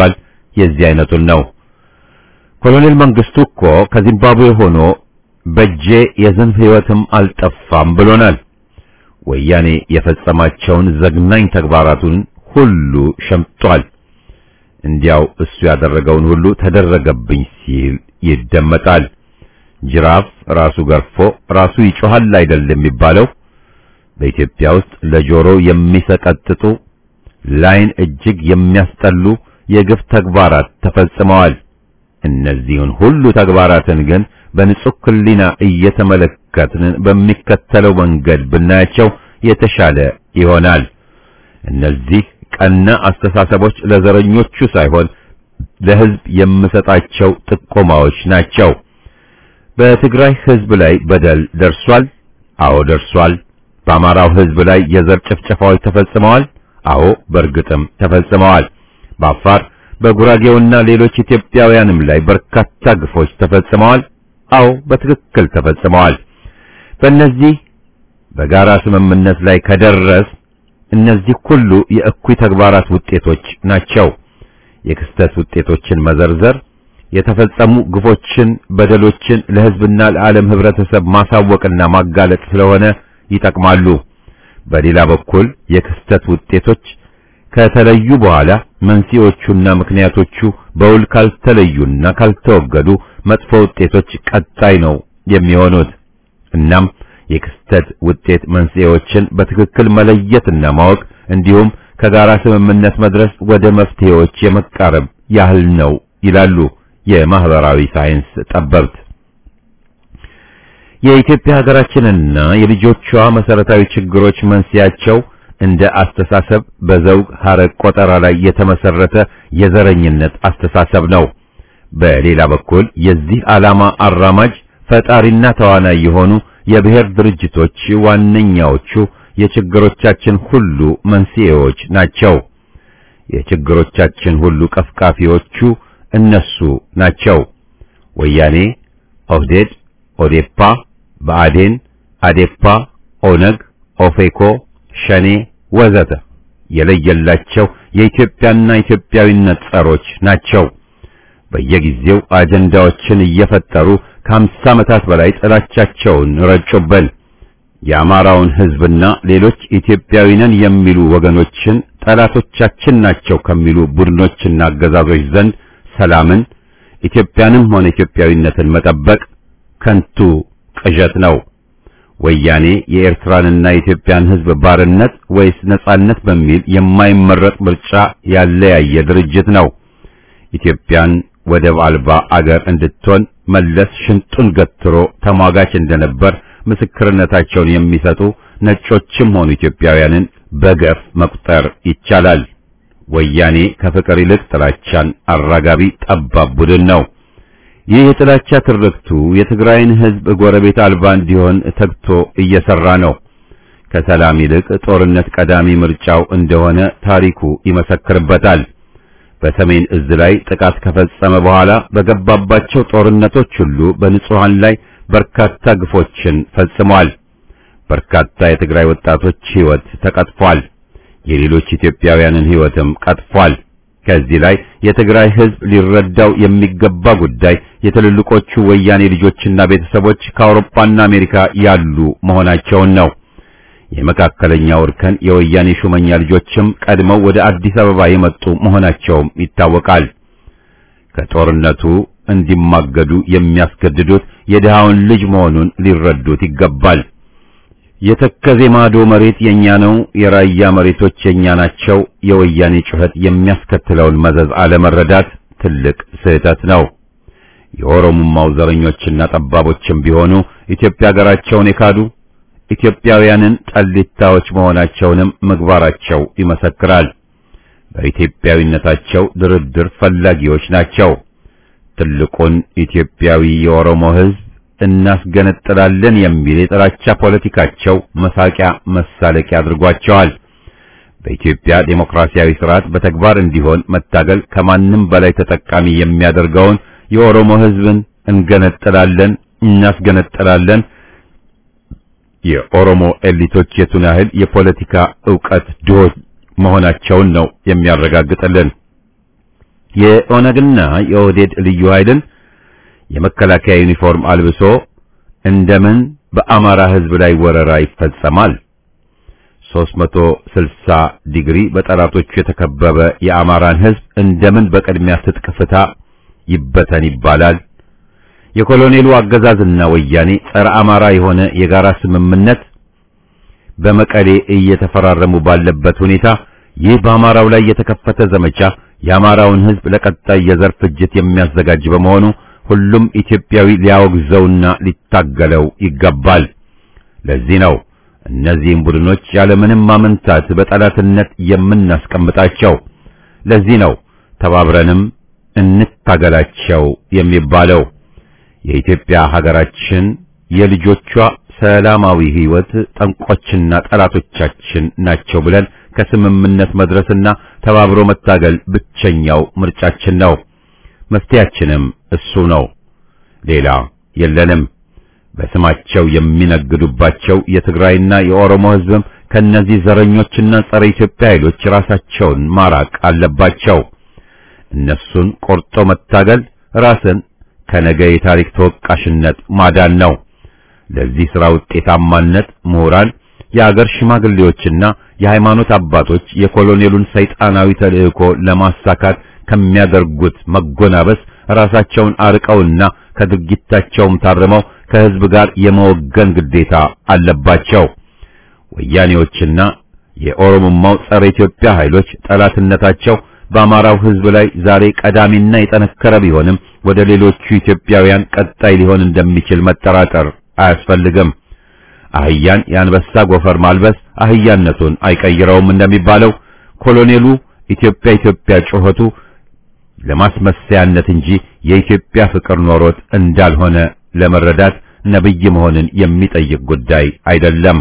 [SPEAKER 1] የዚህ አይነቱን ነው። ኮሎኔል መንግስቱ እኮ ከዚምባብዌ ሆኖ በጄ የዝንብ ሕይወትም አልጠፋም ብሎናል። ወያኔ የፈጸማቸውን ዘግናኝ ተግባራቱን ሁሉ ሸምጧል። እንዲያው እሱ ያደረገውን ሁሉ ተደረገብኝ ሲል ይደመጣል። ጅራፍ ራሱ ገርፎ ራሱ ይጮሃል አይደል የሚባለው? በኢትዮጵያ ውስጥ ለጆሮ የሚሰቀጥጡ ላይን እጅግ የሚያስጠሉ የግፍ ተግባራት ተፈጽመዋል። እነዚህን ሁሉ ተግባራትን ግን በንጹህ ሕሊና እየተመለከትን በሚከተለው መንገድ ብናያቸው የተሻለ ይሆናል። እነዚህ ቀና አስተሳሰቦች ለዘረኞቹ ሳይሆን ለሕዝብ የምሰጣቸው ጥቆማዎች ናቸው። በትግራይ ሕዝብ ላይ በደል ደርሷል። አዎ ደርሷል። በአማራው ሕዝብ ላይ የዘር ጭፍጨፋዎች ተፈጽመዋል። አዎ በእርግጥም ተፈጽመዋል። በአፋር በጉራጌውና ሌሎች ኢትዮጵያውያንም ላይ በርካታ ግፎች ተፈጽመዋል። አዎ በትክክል ተፈጽመዋል። በእነዚህ በጋራ ስምምነት ላይ ከደረስ እነዚህ ሁሉ የእኩይ ተግባራት ውጤቶች ናቸው። የክስተት ውጤቶችን መዘርዘር የተፈጸሙ ግፎችን፣ በደሎችን ለሕዝብና ለዓለም ህብረተሰብ ማሳወቅና ማጋለጥ ስለሆነ ይጠቅማሉ። በሌላ በኩል የክስተት ውጤቶች ከተለዩ በኋላ መንስኤዎቹና ምክንያቶቹ በውል ካልተለዩና ካልተወገዱ መጥፎ ውጤቶች ቀጣይ ነው የሚሆኑት። እናም የክስተት ውጤት መንስኤዎችን በትክክል መለየትና ማወቅ እንዲሁም ከጋራ ስምምነት መድረስ ወደ መፍትሄዎች የመቃረብ ያህል ነው ይላሉ የማህበራዊ ሳይንስ ጠበብት። የኢትዮጵያ ሀገራችንና የልጆቿ መሰረታዊ ችግሮች መንስኤያቸው እንደ አስተሳሰብ በዘውግ ሐረግ ቆጠራ ላይ የተመሰረተ የዘረኝነት አስተሳሰብ ነው። በሌላ በኩል የዚህ ዓላማ አራማጅ ፈጣሪና ተዋናይ የሆኑ የብሔር ድርጅቶች ዋነኛዎቹ የችግሮቻችን ሁሉ መንስኤዎች ናቸው። የችግሮቻችን ሁሉ ቀፍቃፊዎቹ እነሱ ናቸው። ወያኔ፣ ኦህዴድ፣ ኦዴፓ፣ ብአዴን፣ አዴፓ፣ ኦነግ፣ ኦፌኮ፣ ሸኔ ወዘተ የለየላቸው የኢትዮጵያና ኢትዮጵያዊነት ጸሮች ናቸው። በየጊዜው አጀንዳዎችን እየፈጠሩ ከአምሳ ዓመታት በላይ ጥላቻቸውን ረጩብን። የአማራውን ሕዝብና ሌሎች ኢትዮጵያዊ ነን የሚሉ ወገኖችን ጠላቶቻችን ናቸው ከሚሉ ቡድኖችና አገዛዞች ዘንድ ሰላምን፣ ኢትዮጵያንም ሆነ ኢትዮጵያዊነትን መጠበቅ ከንቱ ቅዠት ነው። ወያኔ የኤርትራንና የኢትዮጵያን ሕዝብ ባርነት ወይስ ነጻነት በሚል የማይመረጥ ምርጫ ያለያየ ድርጅት ነው። ኢትዮጵያን ወደብ አልባ አገር እንድትሆን መለስ ሽንጡን ገትሮ ተሟጋች እንደነበር ምስክርነታቸውን የሚሰጡ ነጮችም ሆኑ ኢትዮጵያውያንን በገፍ መቁጠር ይቻላል። ወያኔ ከፍቅር ይልቅ ጥላቻን አራጋቢ ጠባብ ቡድን ነው። ይህ የጥላቻ ትርክቱ የትግራይን ሕዝብ ጎረቤት አልባ እንዲሆን ተግቶ እየሰራ ነው። ከሰላም ይልቅ ጦርነት ቀዳሚ ምርጫው እንደሆነ ታሪኩ ይመሰክርበታል። በሰሜን እዝ ላይ ጥቃት ከፈጸመ በኋላ በገባባቸው ጦርነቶች ሁሉ በንጹሃን ላይ በርካታ ግፎችን ፈጽሟል። በርካታ የትግራይ ወጣቶች ሕይወት ተቀጥፏል። የሌሎች ኢትዮጵያውያንን ሕይወትም ቀጥፏል። ከዚህ ላይ የትግራይ ሕዝብ ሊረዳው የሚገባ ጉዳይ የትልልቆቹ ወያኔ ልጆችና ቤተሰቦች ከአውሮፓና አሜሪካ ያሉ መሆናቸውን ነው። የመካከለኛው እርከን የወያኔ ሹመኛ ልጆችም ቀድመው ወደ አዲስ አበባ የመጡ መሆናቸውም ይታወቃል። ከጦርነቱ እንዲማገዱ የሚያስገድዱት የድሃውን ልጅ መሆኑን ሊረዱት ይገባል። የተከዜ ማዶ መሬት የኛ ነው፣ የራያ መሬቶች የኛ ናቸው፣ የወያኔ ጩኸት የሚያስከትለውን መዘዝ አለመረዳት ትልቅ ስህተት ነው። የኦሮሞማው ዘረኞችና ጠባቦችም ቢሆኑ ኢትዮጵያ ሀገራቸውን የካዱ ኢትዮጵያውያንን ጠሊታዎች መሆናቸውንም ምግባራቸው ይመሰክራል። በኢትዮጵያዊነታቸው ድርድር ፈላጊዎች ናቸው። ትልቁን ኢትዮጵያዊ የኦሮሞ ሕዝብ እናስገነጥላለን የሚል የጥላቻ ፖለቲካቸው መሳቂያ መሳለቂያ አድርጓቸዋል። በኢትዮጵያ ዴሞክራሲያዊ ስርዓት በተግባር እንዲሆን መታገል ከማንም በላይ ተጠቃሚ የሚያደርገውን የኦሮሞ ሕዝብን እንገነጥላለን፣ እናስገነጥላለን የኦሮሞ ኤሊቶች የቱን ያህል የፖለቲካ ዕውቀት ድሆች መሆናቸውን ነው የሚያረጋግጥልን። የኦነግና የኦህዴድ ልዩ ኃይልን የመከላከያ ዩኒፎርም አልብሶ እንደምን በአማራ ሕዝብ ላይ ወረራ ይፈጸማል? 360 ዲግሪ በጠላቶቹ የተከበበ የአማራን ሕዝብ እንደምን በቅድሚያ ትጥቅ ፍታ ይበተን ይባላል? የኮሎኔሉ አገዛዝና ወያኔ ጸረ አማራ የሆነ የጋራ ስምምነት በመቀሌ እየተፈራረሙ ባለበት ሁኔታ ይህ በአማራው ላይ የተከፈተ ዘመቻ የአማራውን ሕዝብ ለቀጣይ የዘር ፍጅት የሚያዘጋጅ በመሆኑ ሁሉም ኢትዮጵያዊ ሊያወግዘውና ሊታገለው ይገባል። ለዚህ ነው እነዚህም ቡድኖች ያለምንም ማመንታት በጠላትነት የምናስቀምጣቸው። ለዚህ ነው ተባብረንም እንታገላቸው የሚባለው። የኢትዮጵያ ሀገራችን የልጆቿ ሰላማዊ ሕይወት ጠንቆችና ጠላቶቻችን ናቸው ብለን ከስምምነት መድረስና ተባብሮ መታገል ብቸኛው ምርጫችን ነው። መፍትያችንም እሱ ነው። ሌላ የለንም። በስማቸው የሚነግዱባቸው የትግራይና የኦሮሞ ሕዝብም ከነዚህ ዘረኞችና ጸረ ኢትዮጵያ ኃይሎች ራሳቸውን ማራቅ አለባቸው። እነሱን ቆርጦ መታገል ራስን ከነገ የታሪክ ተወቃሽነት ማዳን ነው። ለዚህ ሥራ ውጤታማነት ምሁራን፣ የአገር ሽማግሌዎችና የሃይማኖት አባቶች የኮሎኔሉን ሰይጣናዊ ተልእኮ ለማሳካት ከሚያደርጉት መጎናበስ ራሳቸውን አርቀውና ከድርጊታቸውም ታርመው ከሕዝብ ጋር የመወገን ግዴታ አለባቸው። ወያኔዎችና የኦሮሞማው ጸረ ኢትዮጵያ ኃይሎች ጠላትነታቸው በአማራው ሕዝብ ላይ ዛሬ ቀዳሚና የጠነከረ ቢሆንም ወደ ሌሎቹ ኢትዮጵያውያን ቀጣይ ሊሆን እንደሚችል መጠራጠር አያስፈልግም። አህያን የአንበሳ ጎፈር ማልበስ አህያነቱን አይቀይረውም እንደሚባለው ኮሎኔሉ ኢትዮጵያ ኢትዮጵያ ጩኸቱ ለማስመሰያነት እንጂ የኢትዮጵያ ፍቅር ኖሮት እንዳልሆነ ለመረዳት ነብይ መሆንን የሚጠይቅ ጉዳይ አይደለም።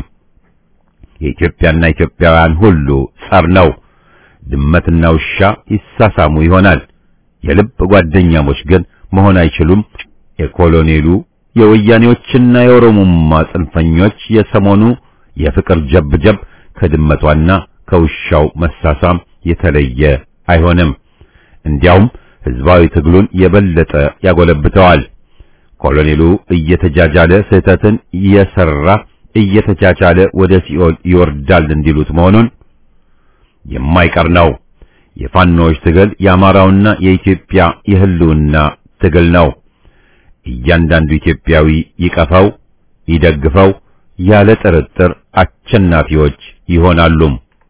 [SPEAKER 1] የኢትዮጵያና ኢትዮጵያውያን ሁሉ ጸር ነው። ድመትና ውሻ ይሳሳሙ ይሆናል። የልብ ጓደኛሞች ግን መሆን አይችሉም። የኮሎኔሉ የወያኔዎችና የኦሮሞማ ጽንፈኞች የሰሞኑ የፍቅር ጀብጀብ ከድመቷና ከውሻው መሳሳም የተለየ አይሆንም። እንዲያውም ህዝባዊ ትግሉን የበለጠ ያጎለብተዋል። ኮሎኔሉ እየተጃጃለ ስህተትን እየሰራ እየተቻቻለ ወደ ሲኦል ይወርዳል እንዲሉት መሆኑን የማይቀር ነው። የፋኖዎች ትግል የአማራውና የኢትዮጵያ የህልውና ትግል ነው። እያንዳንዱ ኢትዮጵያዊ ይቀፈው፣ ይደግፈው፣ ያለ ጥርጥር አሸናፊዎች ይሆናሉ።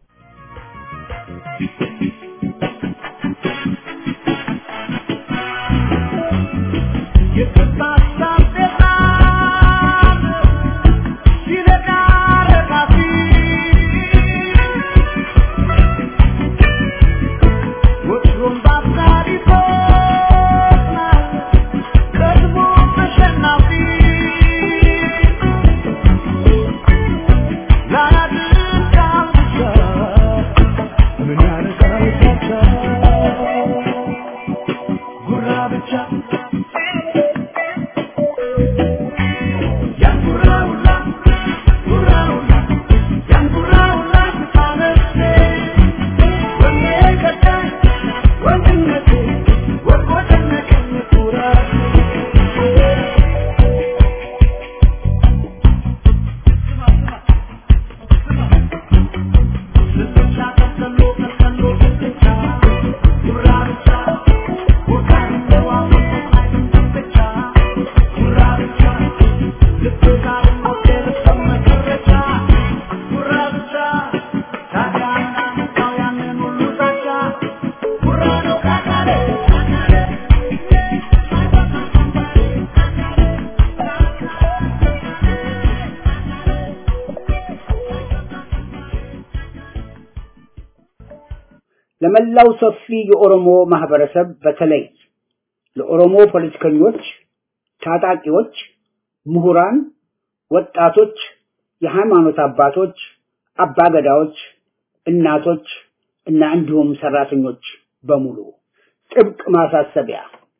[SPEAKER 4] ለመላው ሰፊ የኦሮሞ ማህበረሰብ በተለይ ለኦሮሞ ፖለቲከኞች፣ ታጣቂዎች፣ ምሁራን፣ ወጣቶች፣ የሃይማኖት አባቶች፣ አባገዳዎች፣ እናቶች እና እንዲሁም ሰራተኞች በሙሉ ጥብቅ ማሳሰቢያ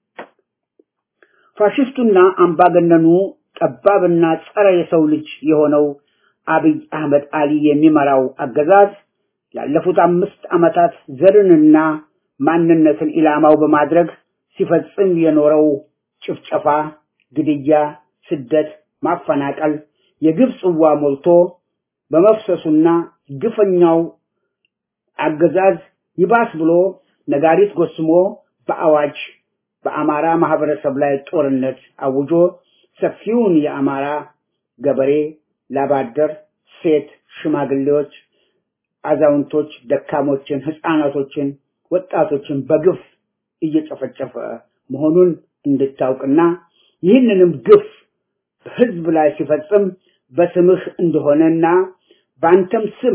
[SPEAKER 4] ፋሽስቱና አምባገነኑ ጠባብና ጸረ የሰው ልጅ የሆነው አብይ አህመድ አሊ የሚመራው አገዛዝ ላለፉት አምስት ዓመታት ዘርንና ማንነትን ኢላማው በማድረግ ሲፈጽም የኖረው ጭፍጨፋ፣ ግድያ፣ ስደት፣ ማፈናቀል የግፍ ጽዋ ሞልቶ በመፍሰሱና ግፈኛው አገዛዝ ይባስ ብሎ ነጋሪት ጎስሞ በአዋጅ በአማራ ማህበረሰብ ላይ ጦርነት አውጆ ሰፊውን የአማራ ገበሬ፣ ላባደር፣ ሴት፣ ሽማግሌዎች፣ አዛውንቶች፣ ደካሞችን፣ ህፃናቶችን፣ ወጣቶችን በግፍ እየጨፈጨፈ መሆኑን እንድታውቅና ይህንንም ግፍ በህዝብ ላይ ሲፈጽም በስምህ እንደሆነና በአንተም ስም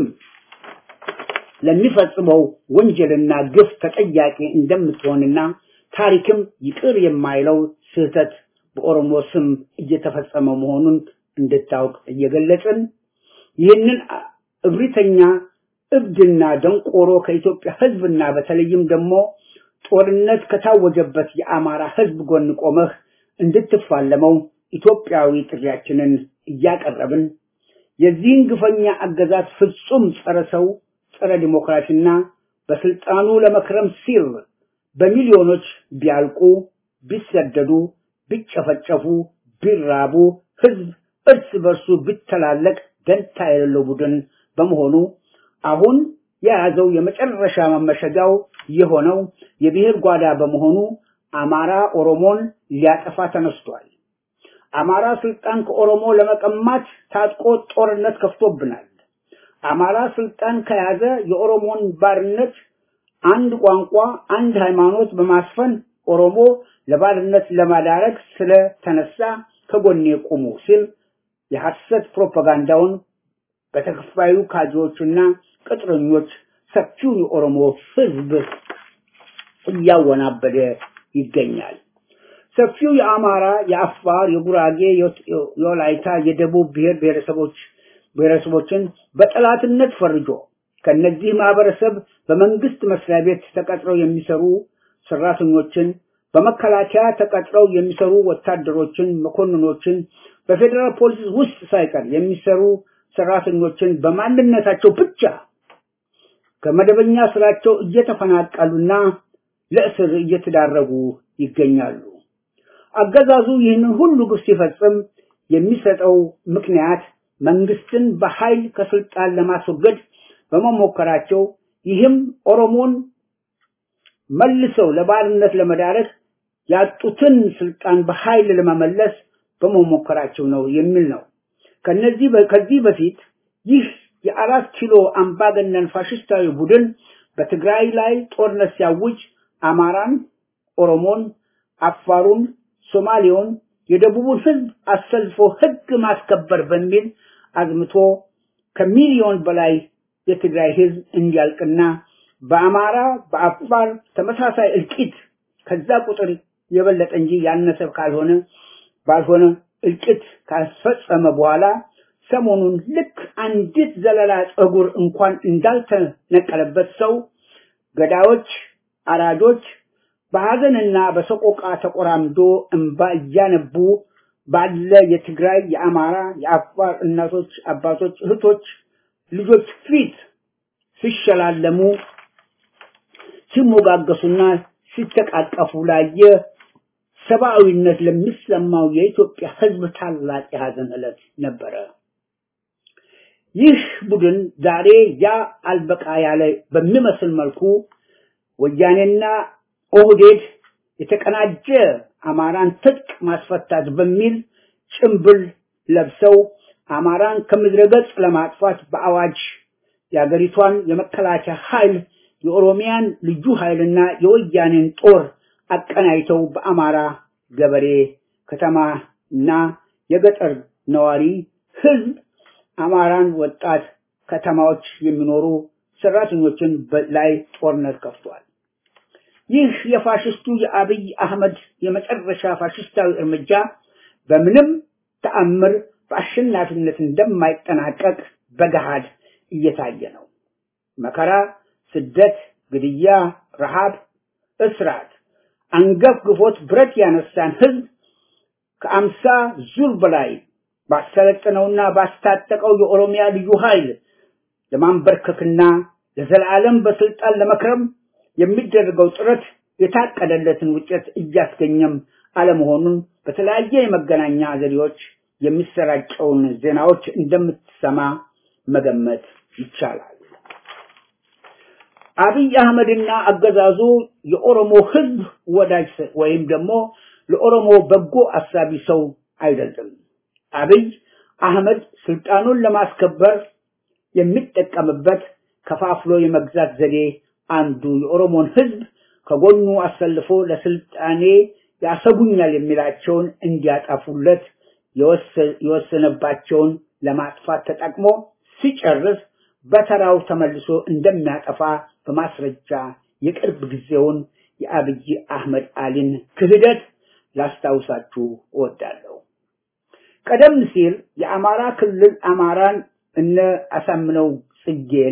[SPEAKER 4] ለሚፈጽመው ወንጀልና ግፍ ተጠያቂ እንደምትሆንና ታሪክም ይቅር የማይለው ስህተት በኦሮሞ ስም እየተፈጸመ መሆኑን እንድታውቅ እየገለጽን ይህንን እብሪተኛ እብድና ደንቆሮ ከኢትዮጵያ ህዝብና በተለይም ደግሞ ጦርነት ከታወጀበት የአማራ ህዝብ ጎን ቆመህ እንድትፋለመው ኢትዮጵያዊ ጥሪያችንን እያቀረብን የዚህን ግፈኛ አገዛዝ ፍጹም ጸረ ሰው ጸረ ዲሞክራሲና በስልጣኑ ለመክረም ሲል በሚሊዮኖች ቢያልቁ፣ ቢሰደዱ፣ ቢጨፈጨፉ፣ ቢራቡ ህዝብ እርስ በርሱ ቢተላለቅ ደንታ የሌለው ቡድን በመሆኑ አሁን የያዘው የመጨረሻ መመሸጊያው የሆነው የብሔር ጓዳ በመሆኑ አማራ ኦሮሞን ሊያጠፋ ተነስቷል። አማራ ስልጣን ከኦሮሞ ለመቀማት ታጥቆ ጦርነት ከፍቶብናል። አማራ ስልጣን ከያዘ የኦሮሞን ባርነት አንድ ቋንቋ፣ አንድ ሃይማኖት በማስፈን ኦሮሞ ለባርነት ለማዳረግ ስለተነሳ ከጎኔ ቁሙ ሲል የሐሰት ፕሮፓጋንዳውን በተከፋዩ ካድሬዎችና ቅጥረኞች ሰፊውን የኦሮሞ ህዝብ እያወናበደ ይገኛል። ሰፊው የአማራ፣ የአፋር፣ የጉራጌ፣ የወላይታ፣ የደቡብ ብሔር ብሔረሰቦች ብሔረሰቦችን በጠላትነት ፈርጆ ከነዚህ ማህበረሰብ በመንግስት መስሪያ ቤት ተቀጥረው የሚሰሩ ሰራተኞችን፣ በመከላከያ ተቀጥረው የሚሰሩ ወታደሮችን፣ መኮንኖችን፣ በፌዴራል ፖሊስ ውስጥ ሳይቀር የሚሰሩ ሰራተኞችን በማንነታቸው ብቻ ከመደበኛ ስራቸው እየተፈናቀሉና ለእስር እየተዳረጉ ይገኛሉ። አገዛዙ ይህንን ሁሉ ግፍ ሲፈጽም የሚሰጠው ምክንያት መንግስትን በኃይል ከስልጣን ለማስወገድ በመሞከራቸው ይህም ኦሮሞን መልሰው ለባርነት ለመዳረግ ያጡትን ስልጣን በኃይል ለመመለስ በመሞከራቸው ነው የሚል ነው። ከነዚህ ከዚህ በፊት ይህ የአራት ኪሎ አምባገነን ፋሽስታዊ ቡድን በትግራይ ላይ ጦርነት ሲያውጅ አማራን፣ ኦሮሞን፣ አፋሩን፣ ሶማሌውን፣ የደቡቡን ህዝብ አሰልፎ ህግ ማስከበር በሚል አዝምቶ ከሚሊዮን በላይ የትግራይ ህዝብ እንዲያልቅና በአማራ በአፋር ተመሳሳይ እልቂት ከዛ ቁጥር የበለጠ እንጂ ያነሰ ካልሆነ ባልሆነ እልቂት ካስፈጸመ በኋላ ሰሞኑን ልክ አንዲት ዘለላ ጸጉር እንኳን እንዳልተነቀለበት ሰው ገዳዮች፣ አራጆች በሐዘንና በሰቆቃ ተቆራምዶ እንባ እያነቡ ባለ የትግራይ፣ የአማራ፣ የአፋር እናቶች፣ አባቶች፣ እህቶች፣ ልጆች ፊት ሲሸላለሙ ሲሞጋገሱና ሲተቃቀፉ ላየ ሰብአዊነት ለሚሰማው የኢትዮጵያ ህዝብ ታላቅ የሐዘን ዕለት ነበረ። ይህ ቡድን ዛሬ ያ አልበቃ ያለ በሚመስል መልኩ ወያኔና ኦህዴድ የተቀናጀ አማራን ትጥቅ ማስፈታት በሚል ጭምብል ለብሰው አማራን ከምድረ ገጽ ለማጥፋት በአዋጅ የአገሪቷን የመከላከያ ኃይል የኦሮሚያን ልዩ ኃይልና የወያኔን ጦር አቀናይተው በአማራ ገበሬ ከተማና የገጠር ነዋሪ ህዝብ አማራን ወጣት ከተማዎች የሚኖሩ ሰራተኞችን ላይ ጦርነት ከፍቷል። ይህ የፋሽስቱ የአብይ አህመድ የመጨረሻ ፋሽስታዊ እርምጃ በምንም ተአምር በአሸናፊነት እንደማይጠናቀቅ በገሃድ እየታየ ነው። መከራ፣ ስደት፣ ግድያ፣ ረሃብ፣ እስራት አንገፍግፎት ብረት ያነሳን ህዝብ ከአምሳ ዙር በላይ ባሰለጠነውና ባስታጠቀው የኦሮሚያ ልዩ ኃይል ለማንበርከክና ለዘላለም በስልጣን ለመክረም የሚደረገው ጥረት የታቀደለትን ውጤት እያስገኘም አለመሆኑን በተለያየ የመገናኛ ዘዴዎች የሚሰራጨውን ዜናዎች እንደምትሰማ መገመት ይቻላል። አብይ አህመድና አገዛዙ የኦሮሞ ህዝብ ወዳጅ ወይም ደግሞ ለኦሮሞ በጎ አሳቢ ሰው አይደለም። አብይ አህመድ ስልጣኑን ለማስከበር የሚጠቀምበት ከፋፍሎ የመግዛት ዘዴ አንዱ የኦሮሞን ህዝብ ከጎኑ አሰልፎ ለስልጣኔ ያሰጉኛል የሚላቸውን እንዲያጠፉለት የወሰነባቸውን ለማጥፋት ተጠቅሞ ሲጨርስ በተራው ተመልሶ እንደሚያጠፋ በማስረጃ የቅርብ ጊዜውን የአብይ አህመድ አሊን ክህደት ላስታውሳችሁ እወዳለሁ። ቀደም ሲል የአማራ ክልል አማራን እነ አሳምነው ጽጌን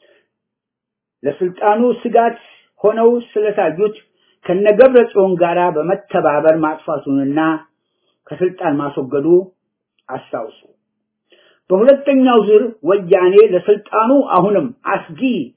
[SPEAKER 4] ለስልጣኑ ስጋት ሆነው ስለታዩት ከነገብረ ጽዮን ጋራ በመተባበር ማጥፋቱንና ከስልጣን ማስወገዱ አስታውሱ። በሁለተኛው ዙር ወያኔ ለስልጣኑ አሁንም አስጊ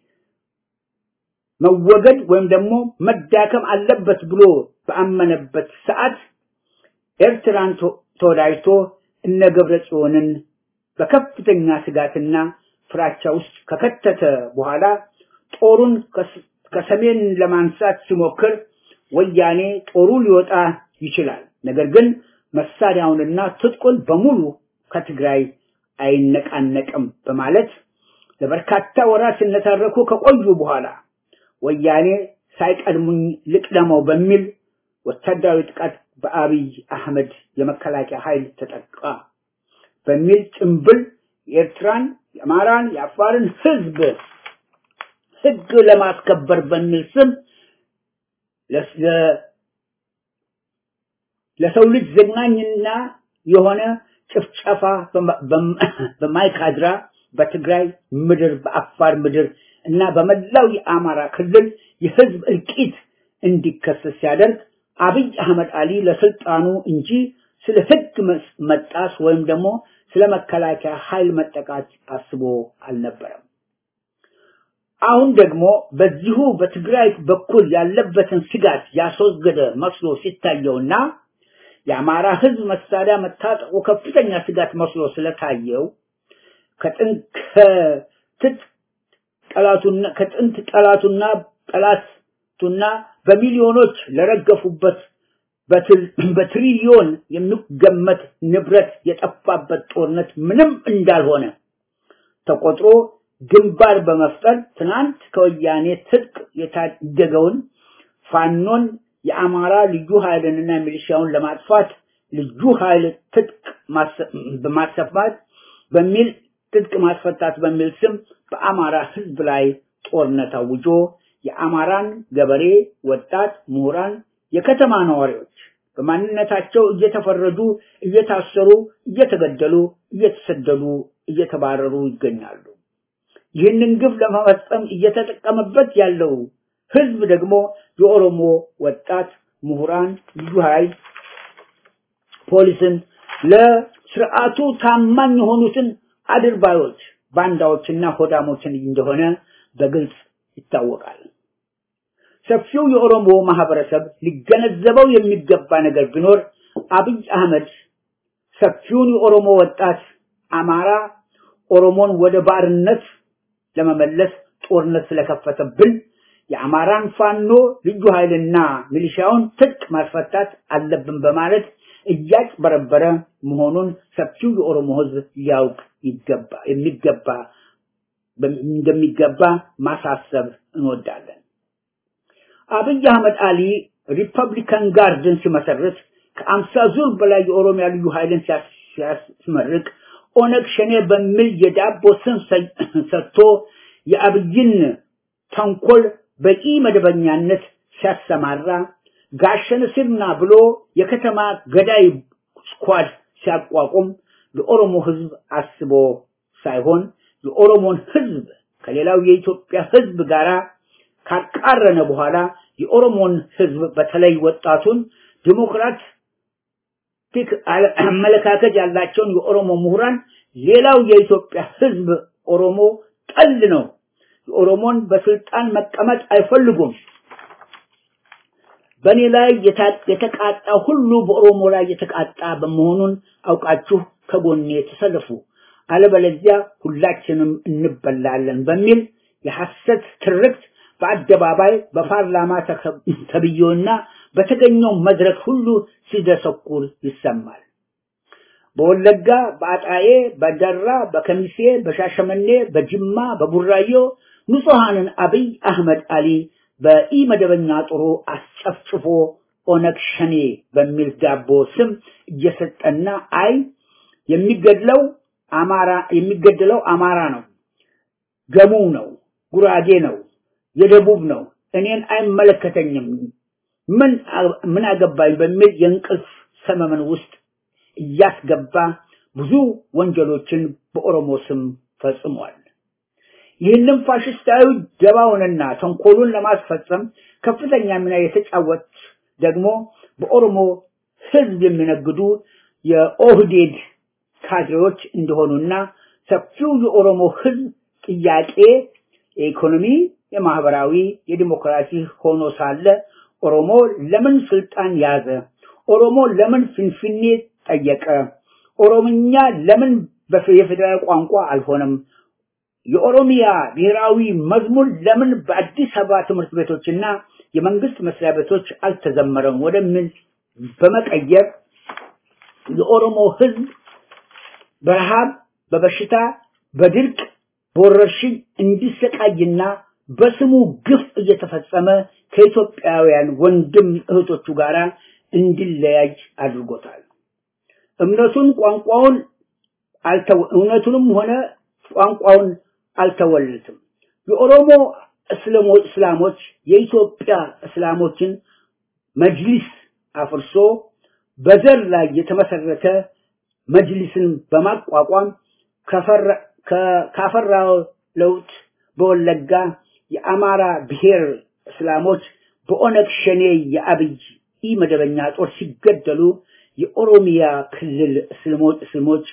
[SPEAKER 4] መወገድ ወይም ደግሞ መዳከም አለበት ብሎ በአመነበት ሰዓት ኤርትራን ተወዳጅቶ እነ ገብረ ጽዮንን በከፍተኛ ስጋትና ፍራቻ ውስጥ ከከተተ በኋላ ጦሩን ከሰሜን ለማንሳት ሲሞክር ወያኔ ጦሩ ሊወጣ ይችላል፣ ነገር ግን መሳሪያውንና ትጥቁን በሙሉ ከትግራይ አይነቃነቅም በማለት ለበርካታ ወራት ሲነታረኩ ከቆዩ በኋላ ወያኔ ሳይቀድሙኝ ልቅደመው በሚል ወታደራዊ ጥቃት በአብይ አህመድ የመከላከያ ኃይል ተጠቃ በሚል ጭምብል የኤርትራን፣ የአማራን፣ የአፋርን ህዝብ ህግ ለማስከበር በሚል ስም ለሰው ልጅ ዘግናኝና የሆነ ጭፍጨፋ በማይካድራ በትግራይ ምድር በአፋር ምድር እና በመላው የአማራ ክልል የህዝብ እልቂት እንዲከሰት ሲያደርግ አብይ አህመድ አሊ ለስልጣኑ እንጂ ስለ ህግ መጣስ ወይም ደግሞ ስለ መከላከያ ኃይል መጠቃት አስቦ አልነበረም። አሁን ደግሞ በዚሁ በትግራይ በኩል ያለበትን ስጋት ያስወገደ መስሎ ሲታየውና የአማራ ህዝብ መሳሪያ መታጠቁ ከፍተኛ ስጋት መስሎ ስለታየው ከጥንት ጠላቱና ከጥንት ጠላቱና ጠላቱና በሚሊዮኖች ለረገፉበት በትሪሊዮን የሚገመት ንብረት የጠፋበት ጦርነት ምንም እንዳልሆነ ተቆጥሮ ግንባር በመፍጠር ትናንት ከወያኔ ትጥቅ የታደገውን ፋኖን የአማራ ልዩ ኃይልንና ሚሊሻውን ለማጥፋት ልዩ ኃይል ትጥቅ በማሰፋት በሚል ትጥቅ ማስፈታት በሚል ስም በአማራ ህዝብ ላይ ጦርነት አውጆ የአማራን ገበሬ፣ ወጣት፣ ምሁራን፣ የከተማ ነዋሪዎች በማንነታቸው እየተፈረዱ፣ እየታሰሩ፣ እየተገደሉ፣ እየተሰደዱ፣ እየተባረሩ ይገኛሉ። ይህንን ግፍ ለመፈጸም እየተጠቀመበት ያለው ህዝብ ደግሞ የኦሮሞ ወጣት ምሁራን፣ ልዩ ኃይል፣ ፖሊስን ለስርዓቱ ታማኝ የሆኑትን አድርባዮች፣ ባንዳዎችና ሆዳሞችን እንደሆነ በግልጽ ይታወቃል። ሰፊው የኦሮሞ ማህበረሰብ ሊገነዘበው የሚገባ ነገር ቢኖር አብይ አህመድ ሰፊውን የኦሮሞ ወጣት አማራ ኦሮሞን ወደ ባርነት ለመመለስ ጦርነት ስለከፈተብን የአማራን ፋኖ ልዩ ኃይልና ሚሊሻውን ትጥቅ ማስፈታት አለብን በማለት እያጭበረበረ መሆኑን ሰፊው የኦሮሞ ህዝብ ሊያውቅ ይገባ የሚገባ እንደሚገባ ማሳሰብ እንወዳለን። አብይ አህመድ አሊ ሪፐብሊካን ጋርድን ሲመሰርት ከአምሳ ዙር በላይ የኦሮሚያ ልዩ ኃይልን ሲያስመርቅ ኦነግ ሸኔ በሚል የዳቦ ስም ሰጥቶ የአብይን ተንኮል በቂ መደበኛነት ሲያሰማራ ጋሸነ ሲርና ብሎ የከተማ ገዳይ ስኳድ ሲያቋቁም ለኦሮሞ ህዝብ አስቦ ሳይሆን የኦሮሞን ህዝብ ከሌላው የኢትዮጵያ ህዝብ ጋር ካቃረነ በኋላ የኦሮሞን ህዝብ በተለይ ወጣቱን ዲሞክራት ቲክ አመለካከት ያላቸውን የኦሮሞ ምሁራን ሌላው የኢትዮጵያ ህዝብ ኦሮሞ ጠል ነው። የኦሮሞን በስልጣን መቀመጥ አይፈልጉም። በእኔ ላይ የተቃጣ ሁሉ በኦሮሞ ላይ የተቃጣ በመሆኑን አውቃችሁ ከጎኔ ተሰለፉ፣ አለበለዚያ ሁላችንም እንበላለን በሚል የሐሰት ትርክት በአደባባይ በፓርላማ ተብዬውና በተገኘው መድረክ ሁሉ ሲደሰኩር ይሰማል። በወለጋ፣ በአጣዬ፣ በደራ፣ በከሚሴ፣ በሻሸመኔ፣ በጅማ፣ በቡራዮ ንጹሐንን አብይ አህመድ አሊ በኢመደበኛ ጦሩ አስጨፍጭፎ ኦነግ ሸኔ በሚል ዳቦ ስም እየሰጠና አይ የሚገድለው አማራ የሚገድለው አማራ ነው፣ ገሙ ነው፣ ጉራጌ ነው፣ የደቡብ ነው፣ እኔን አይመለከተኝም፣ ምን ምን አገባኝ በሚል የእንቅልፍ ሰመመን ውስጥ እያስገባ ብዙ ወንጀሎችን በኦሮሞ ስም ፈጽሟል። ይህንም ፋሽስታዊ ደባውንና ተንኮሉን ለማስፈጸም ከፍተኛ ሚና የተጫወት ደግሞ በኦሮሞ ህዝብ የሚነግዱ የኦህዴድ ካድሬዎች እንደሆኑና ሰፊው የኦሮሞ ህዝብ ጥያቄ የኢኮኖሚ፣ የማህበራዊ፣ የዲሞክራሲ ሆኖ ሳለ ኦሮሞ ለምን ስልጣን ያዘ? ኦሮሞ ለምን ፍንፍኔ ጠየቀ? ኦሮምኛ ለምን የፌዴራል ቋንቋ አልሆነም? የኦሮሚያ ብሔራዊ መዝሙር ለምን በአዲስ አበባ ትምህርት ቤቶችና የመንግስት መስሪያ ቤቶች አልተዘመረም? ወደሚል በመቀየር የኦሮሞ ህዝብ በረሃብ፣ በበሽታ፣ በድርቅ፣ በወረርሽኝ እንዲሰቃይና በስሙ ግፍ እየተፈጸመ ከኢትዮጵያውያን ወንድም እህቶቹ ጋር እንዲለያይ አድርጎታል። እምነቱን ቋንቋውን እውነቱንም ሆነ ቋንቋውን አልተወለትም። የኦሮሞ እስላሞች የኢትዮጵያ እስላሞችን መጅሊስ አፍርሶ በዘር ላይ የተመሰረተ መጅሊስን በማቋቋም ካፈራው ለውጥ በወለጋ የአማራ ብሔር እስላሞች በኦነግ ሸኔ የአብይ ኢ መደበኛ ጦር ሲገደሉ የኦሮሚያ ክልል እስልሞች እስልሞች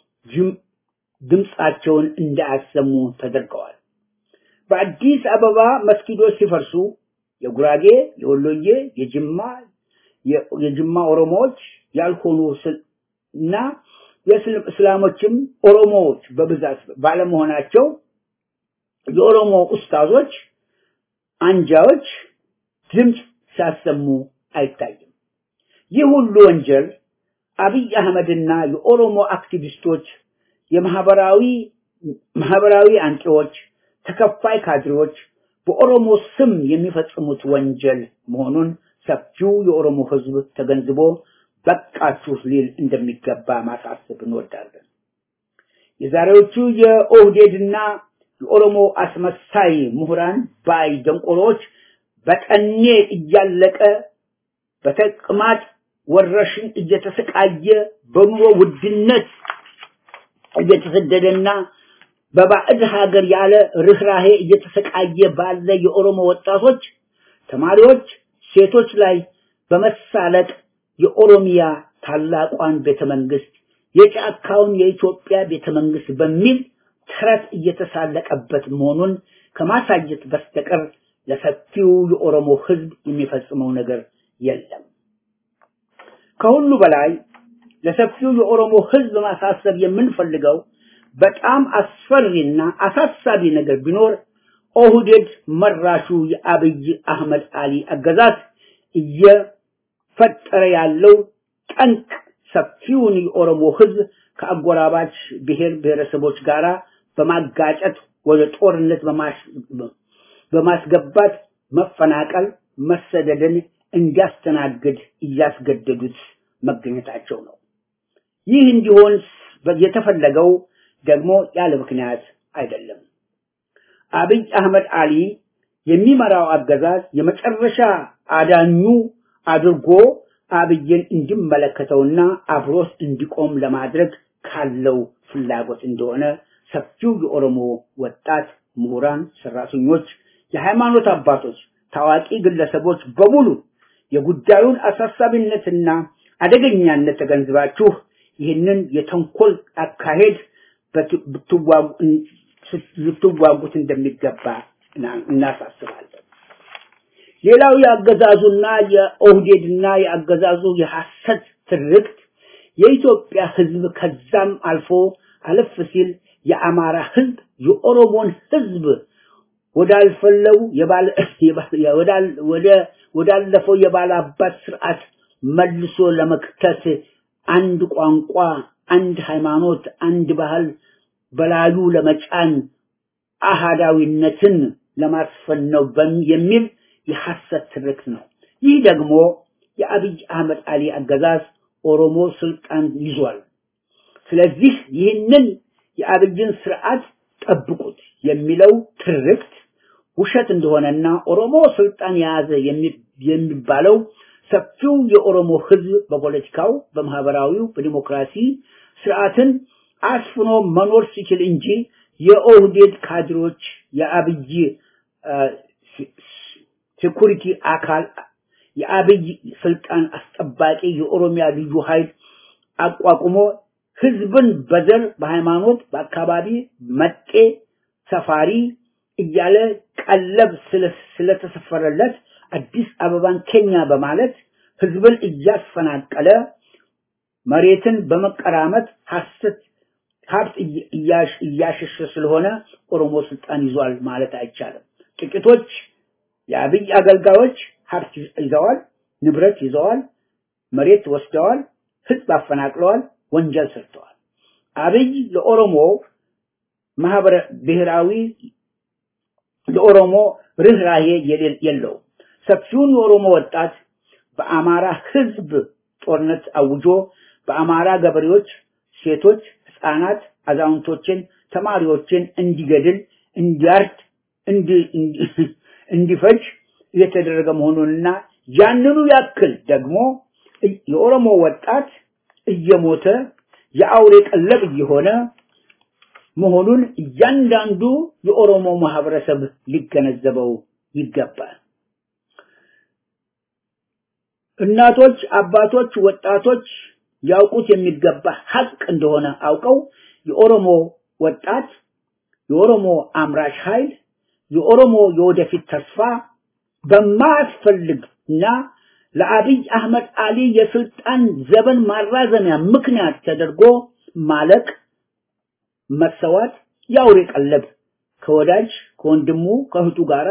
[SPEAKER 4] ድምፃቸውን እንዳያሰሙ ተደርገዋል። በአዲስ አበባ መስጊዶች ሲፈርሱ የጉራጌ፣ የወሎዬ፣ የጅማ የጅማ ኦሮሞዎች ያልሆኑ እና የእስላሞችም ኦሮሞዎች በብዛት ባለመሆናቸው የኦሮሞ ኡስታዞች አንጃዎች ድምፅ ሲያሰሙ አይታይም። ይህ ሁሉ ወንጀል አብይ አህመድና የኦሮሞ አክቲቪስቶች የማህበራዊ ማህበራዊ አንቂዎች፣ ተከፋይ ካድሬዎች በኦሮሞ ስም የሚፈጽሙት ወንጀል መሆኑን ሰፊው የኦሮሞ ህዝብ ተገንዝቦ በቃችሁ ሊል እንደሚገባ ማሳሰብ እንወዳለን። የዛሬዎቹ የኦህዴድና የኦሮሞ አስመሳይ ምሁራን ባይ ደንቆሮች በጠኔ እያለቀ በተቅማጥ ወረርሽኝ እየተሰቃየ በኑሮ ውድነት እየተሰደደና በባዕድ ሀገር ያለ ርኅራሄ እየተሰቃየ ባለ የኦሮሞ ወጣቶች፣ ተማሪዎች፣ ሴቶች ላይ በመሳለቅ የኦሮሚያ ታላቋን ቤተመንግስት የጫካውን የኢትዮጵያ ቤተመንግስት በሚል ተረት እየተሳለቀበት መሆኑን ከማሳየት በስተቀር ለሰፊው የኦሮሞ ህዝብ የሚፈጽመው ነገር የለም። ከሁሉ በላይ ለሰፊው የኦሮሞ ህዝብ ማሳሰብ የምንፈልገው በጣም አስፈሪና አሳሳቢ ነገር ቢኖር ኦህዴድ መራሹ የአብይ አህመድ አሊ አገዛዝ እየፈጠረ ያለው ጠንቅ ሰፊውን የኦሮሞ ህዝብ ከአጎራባች ብሔር ብሔረሰቦች ጋር በማጋጨት ወደ ጦርነት በማስገባት መፈናቀል፣ መሰደድን እንዲያስተናግድ እያስገደዱት መገኘታቸው ነው። ይህ እንዲሆን የተፈለገው ደግሞ ያለ ምክንያት አይደለም። አብይ አህመድ አሊ የሚመራው አገዛዝ የመጨረሻ አዳኙ አድርጎ አብይን እንዲመለከተውና አብሮት እንዲቆም ለማድረግ ካለው ፍላጎት እንደሆነ ሰፊው የኦሮሞ ወጣት ምሁራን፣ ሰራተኞች፣ የሃይማኖት አባቶች፣ ታዋቂ ግለሰቦች በሙሉ የጉዳዩን አሳሳቢነትና አደገኛነት ተገንዝባችሁ ይህንን የተንኮል አካሄድ ልትዋጉት እንደሚገባ እናሳስባለን። ሌላው የአገዛዙና የኦህዴድና የአገዛዙ የሐሰት ትርክት የኢትዮጵያ ህዝብ ከዛም አልፎ አለፍ ሲል የአማራ ህዝብ የኦሮሞን ህዝብ ወዳልፈለው ወደ ወዳለፈው የባለ አባት ስርዓት መልሶ ለመክተት አንድ ቋንቋ፣ አንድ ሃይማኖት፣ አንድ ባህል በላዩ ለመጫን አሃዳዊነትን ለማስፈን ነው የሚል የሐሰት ትርክት ነው። ይህ ደግሞ የአብይ አህመድ አሊ አገዛዝ ኦሮሞ ስልጣን ይዟል። ስለዚህ ይህንን የአብይን ስርዓት ጠብቁት የሚለው ትርክት ውሸት እንደሆነና ኦሮሞ ስልጣን የያዘ የሚባለው ሰፊው የኦሮሞ ህዝብ በፖለቲካው፣ በማህበራዊው፣ በዲሞክራሲ ስርዓትን አስፍኖ መኖር ሲችል እንጂ የኦህዴድ ካድሮች የአብይ ሴኩሪቲ አካል የአብይ ስልጣን አስጠባቂ የኦሮሚያ ልዩ ኃይል አቋቁሞ ህዝብን በዘር፣ በሃይማኖት፣ በአካባቢ መጤ፣ ሰፋሪ እያለ ቀለብ ስለተሰፈረለት አዲስ አበባን ኬኛ በማለት ህዝብን እያፈናቀለ መሬትን በመቀራመት ሐሰት ሀብት እያሸሸ ስለሆነ ኦሮሞ ስልጣን ይዟል ማለት አይቻልም። ጥቂቶች የአብይ አገልጋዮች ሀብት ይዘዋል፣ ንብረት ይዘዋል፣ መሬት ወስደዋል፣ ህዝብ አፈናቅለዋል፣ ወንጀል ሰርተዋል። አብይ ለኦሮሞ ማህበረ ብሔራዊ ለኦሮሞ ርኅራሄ የለውም። ሰፊውን የኦሮሞ ወጣት በአማራ ህዝብ ጦርነት አውጆ በአማራ ገበሬዎች፣ ሴቶች፣ ህፃናት፣ አዛውንቶችን፣ ተማሪዎችን እንዲገድል፣ እንዲያርድ፣ እንዲፈጅ እየተደረገ መሆኑንና ያንኑ ያክል ደግሞ የኦሮሞ ወጣት እየሞተ የአውሬ ቀለብ እየሆነ መሆኑን እያንዳንዱ የኦሮሞ ማህበረሰብ ሊገነዘበው ይገባል። እናቶች፣ አባቶች፣ ወጣቶች ያውቁት የሚገባ ሀቅ እንደሆነ አውቀው የኦሮሞ ወጣት፣ የኦሮሞ አምራች ኃይል፣ የኦሮሞ የወደፊት ተስፋ በማያስፈልግና ለአብይ አህመድ አሊ የስልጣን ዘመን ማራዘሚያ ምክንያት ተደርጎ ማለቅ፣ መሰዋት፣ የአውሬ ቀለብ ከወዳጅ ከወንድሙ ከእህቱ ጋራ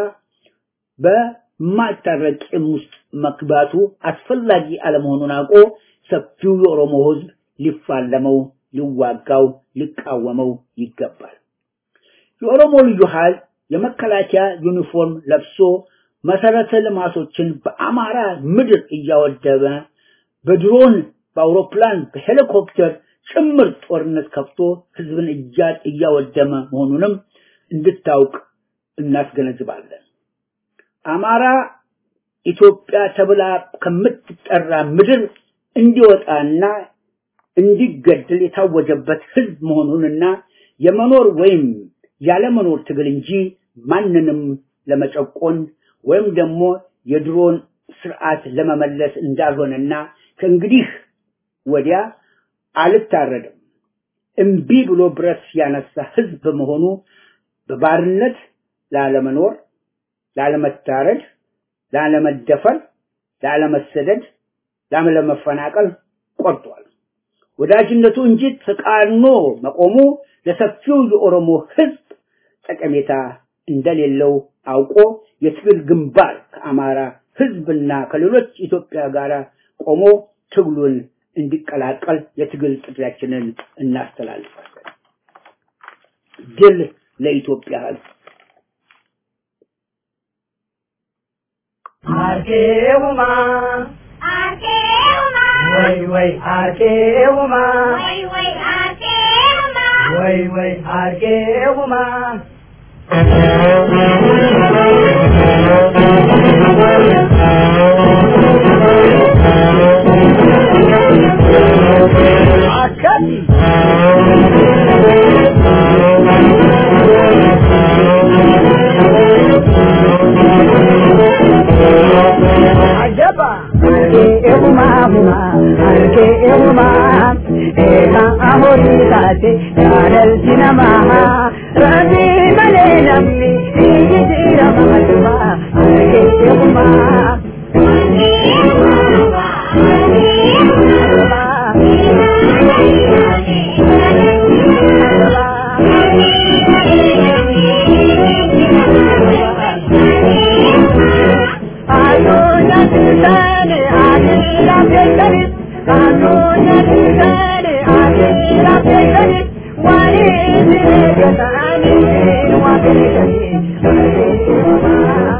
[SPEAKER 4] በማይታረቅ ቂም ውስጥ መግባቱ አስፈላጊ አለመሆኑን አውቆ ሰፊው የኦሮሞ ህዝብ ሊፋለመው፣ ሊዋጋው፣ ሊቃወመው ይገባል። የኦሮሞ ልዩ ኃይል የመከላከያ ዩኒፎርም ለብሶ መሰረተ ልማቶችን በአማራ ምድር እያወደመ በድሮን በአውሮፕላን በሄሊኮፕተር ጭምር ጦርነት ከፍቶ ህዝብን እያወደመ መሆኑንም እንድታውቅ እናስገነዝባለን። አማራ ኢትዮጵያ ተብላ ከምትጠራ ምድር እንዲወጣና እንዲገደል የታወጀበት ህዝብ መሆኑንና የመኖር ወይም ያለመኖር ትግል እንጂ ማንንም ለመጨቆን ወይም ደግሞ የድሮን ስርዓት ለመመለስ እንዳልሆነና ከእንግዲህ ወዲያ አልታረድም እምቢ ብሎ ብረት ያነሳ ህዝብ በመሆኑ በባርነት ላለመኖር፣ ላለመታረድ፣ ላለመደፈር፣ ላለመሰደድ፣ ላለመፈናቀል ቆርጧል። ወዳጅነቱ እንጂ ተቃርኖ መቆሙ ለሰፊው የኦሮሞ ህዝብ ጠቀሜታ እንደሌለው አውቆ የትግል ግንባር ከአማራ ህዝብና ከሌሎች ኢትዮጵያ ጋር ቆሞ ትግሉን እንዲቀላቀል የትግል ጥሪያችንን እናስተላልፋለን። ድል ለኢትዮጵያ ህዝብ።
[SPEAKER 5] አርኬውማ
[SPEAKER 6] አርኬውማ
[SPEAKER 5] ወይ ወይ አርኬውማ
[SPEAKER 6] ወይ ወይ አርኬውማ
[SPEAKER 5] ወይ ወይ አርኬውማ አከት አጀባ አርኬውማ ሁማ አርኬውማ ኤካ አሆሪ ታቴ ያለልቲ ነማ ረቢ መሌ ነምኒ ይጅራ ማዱማ አርኬውማ Thank you.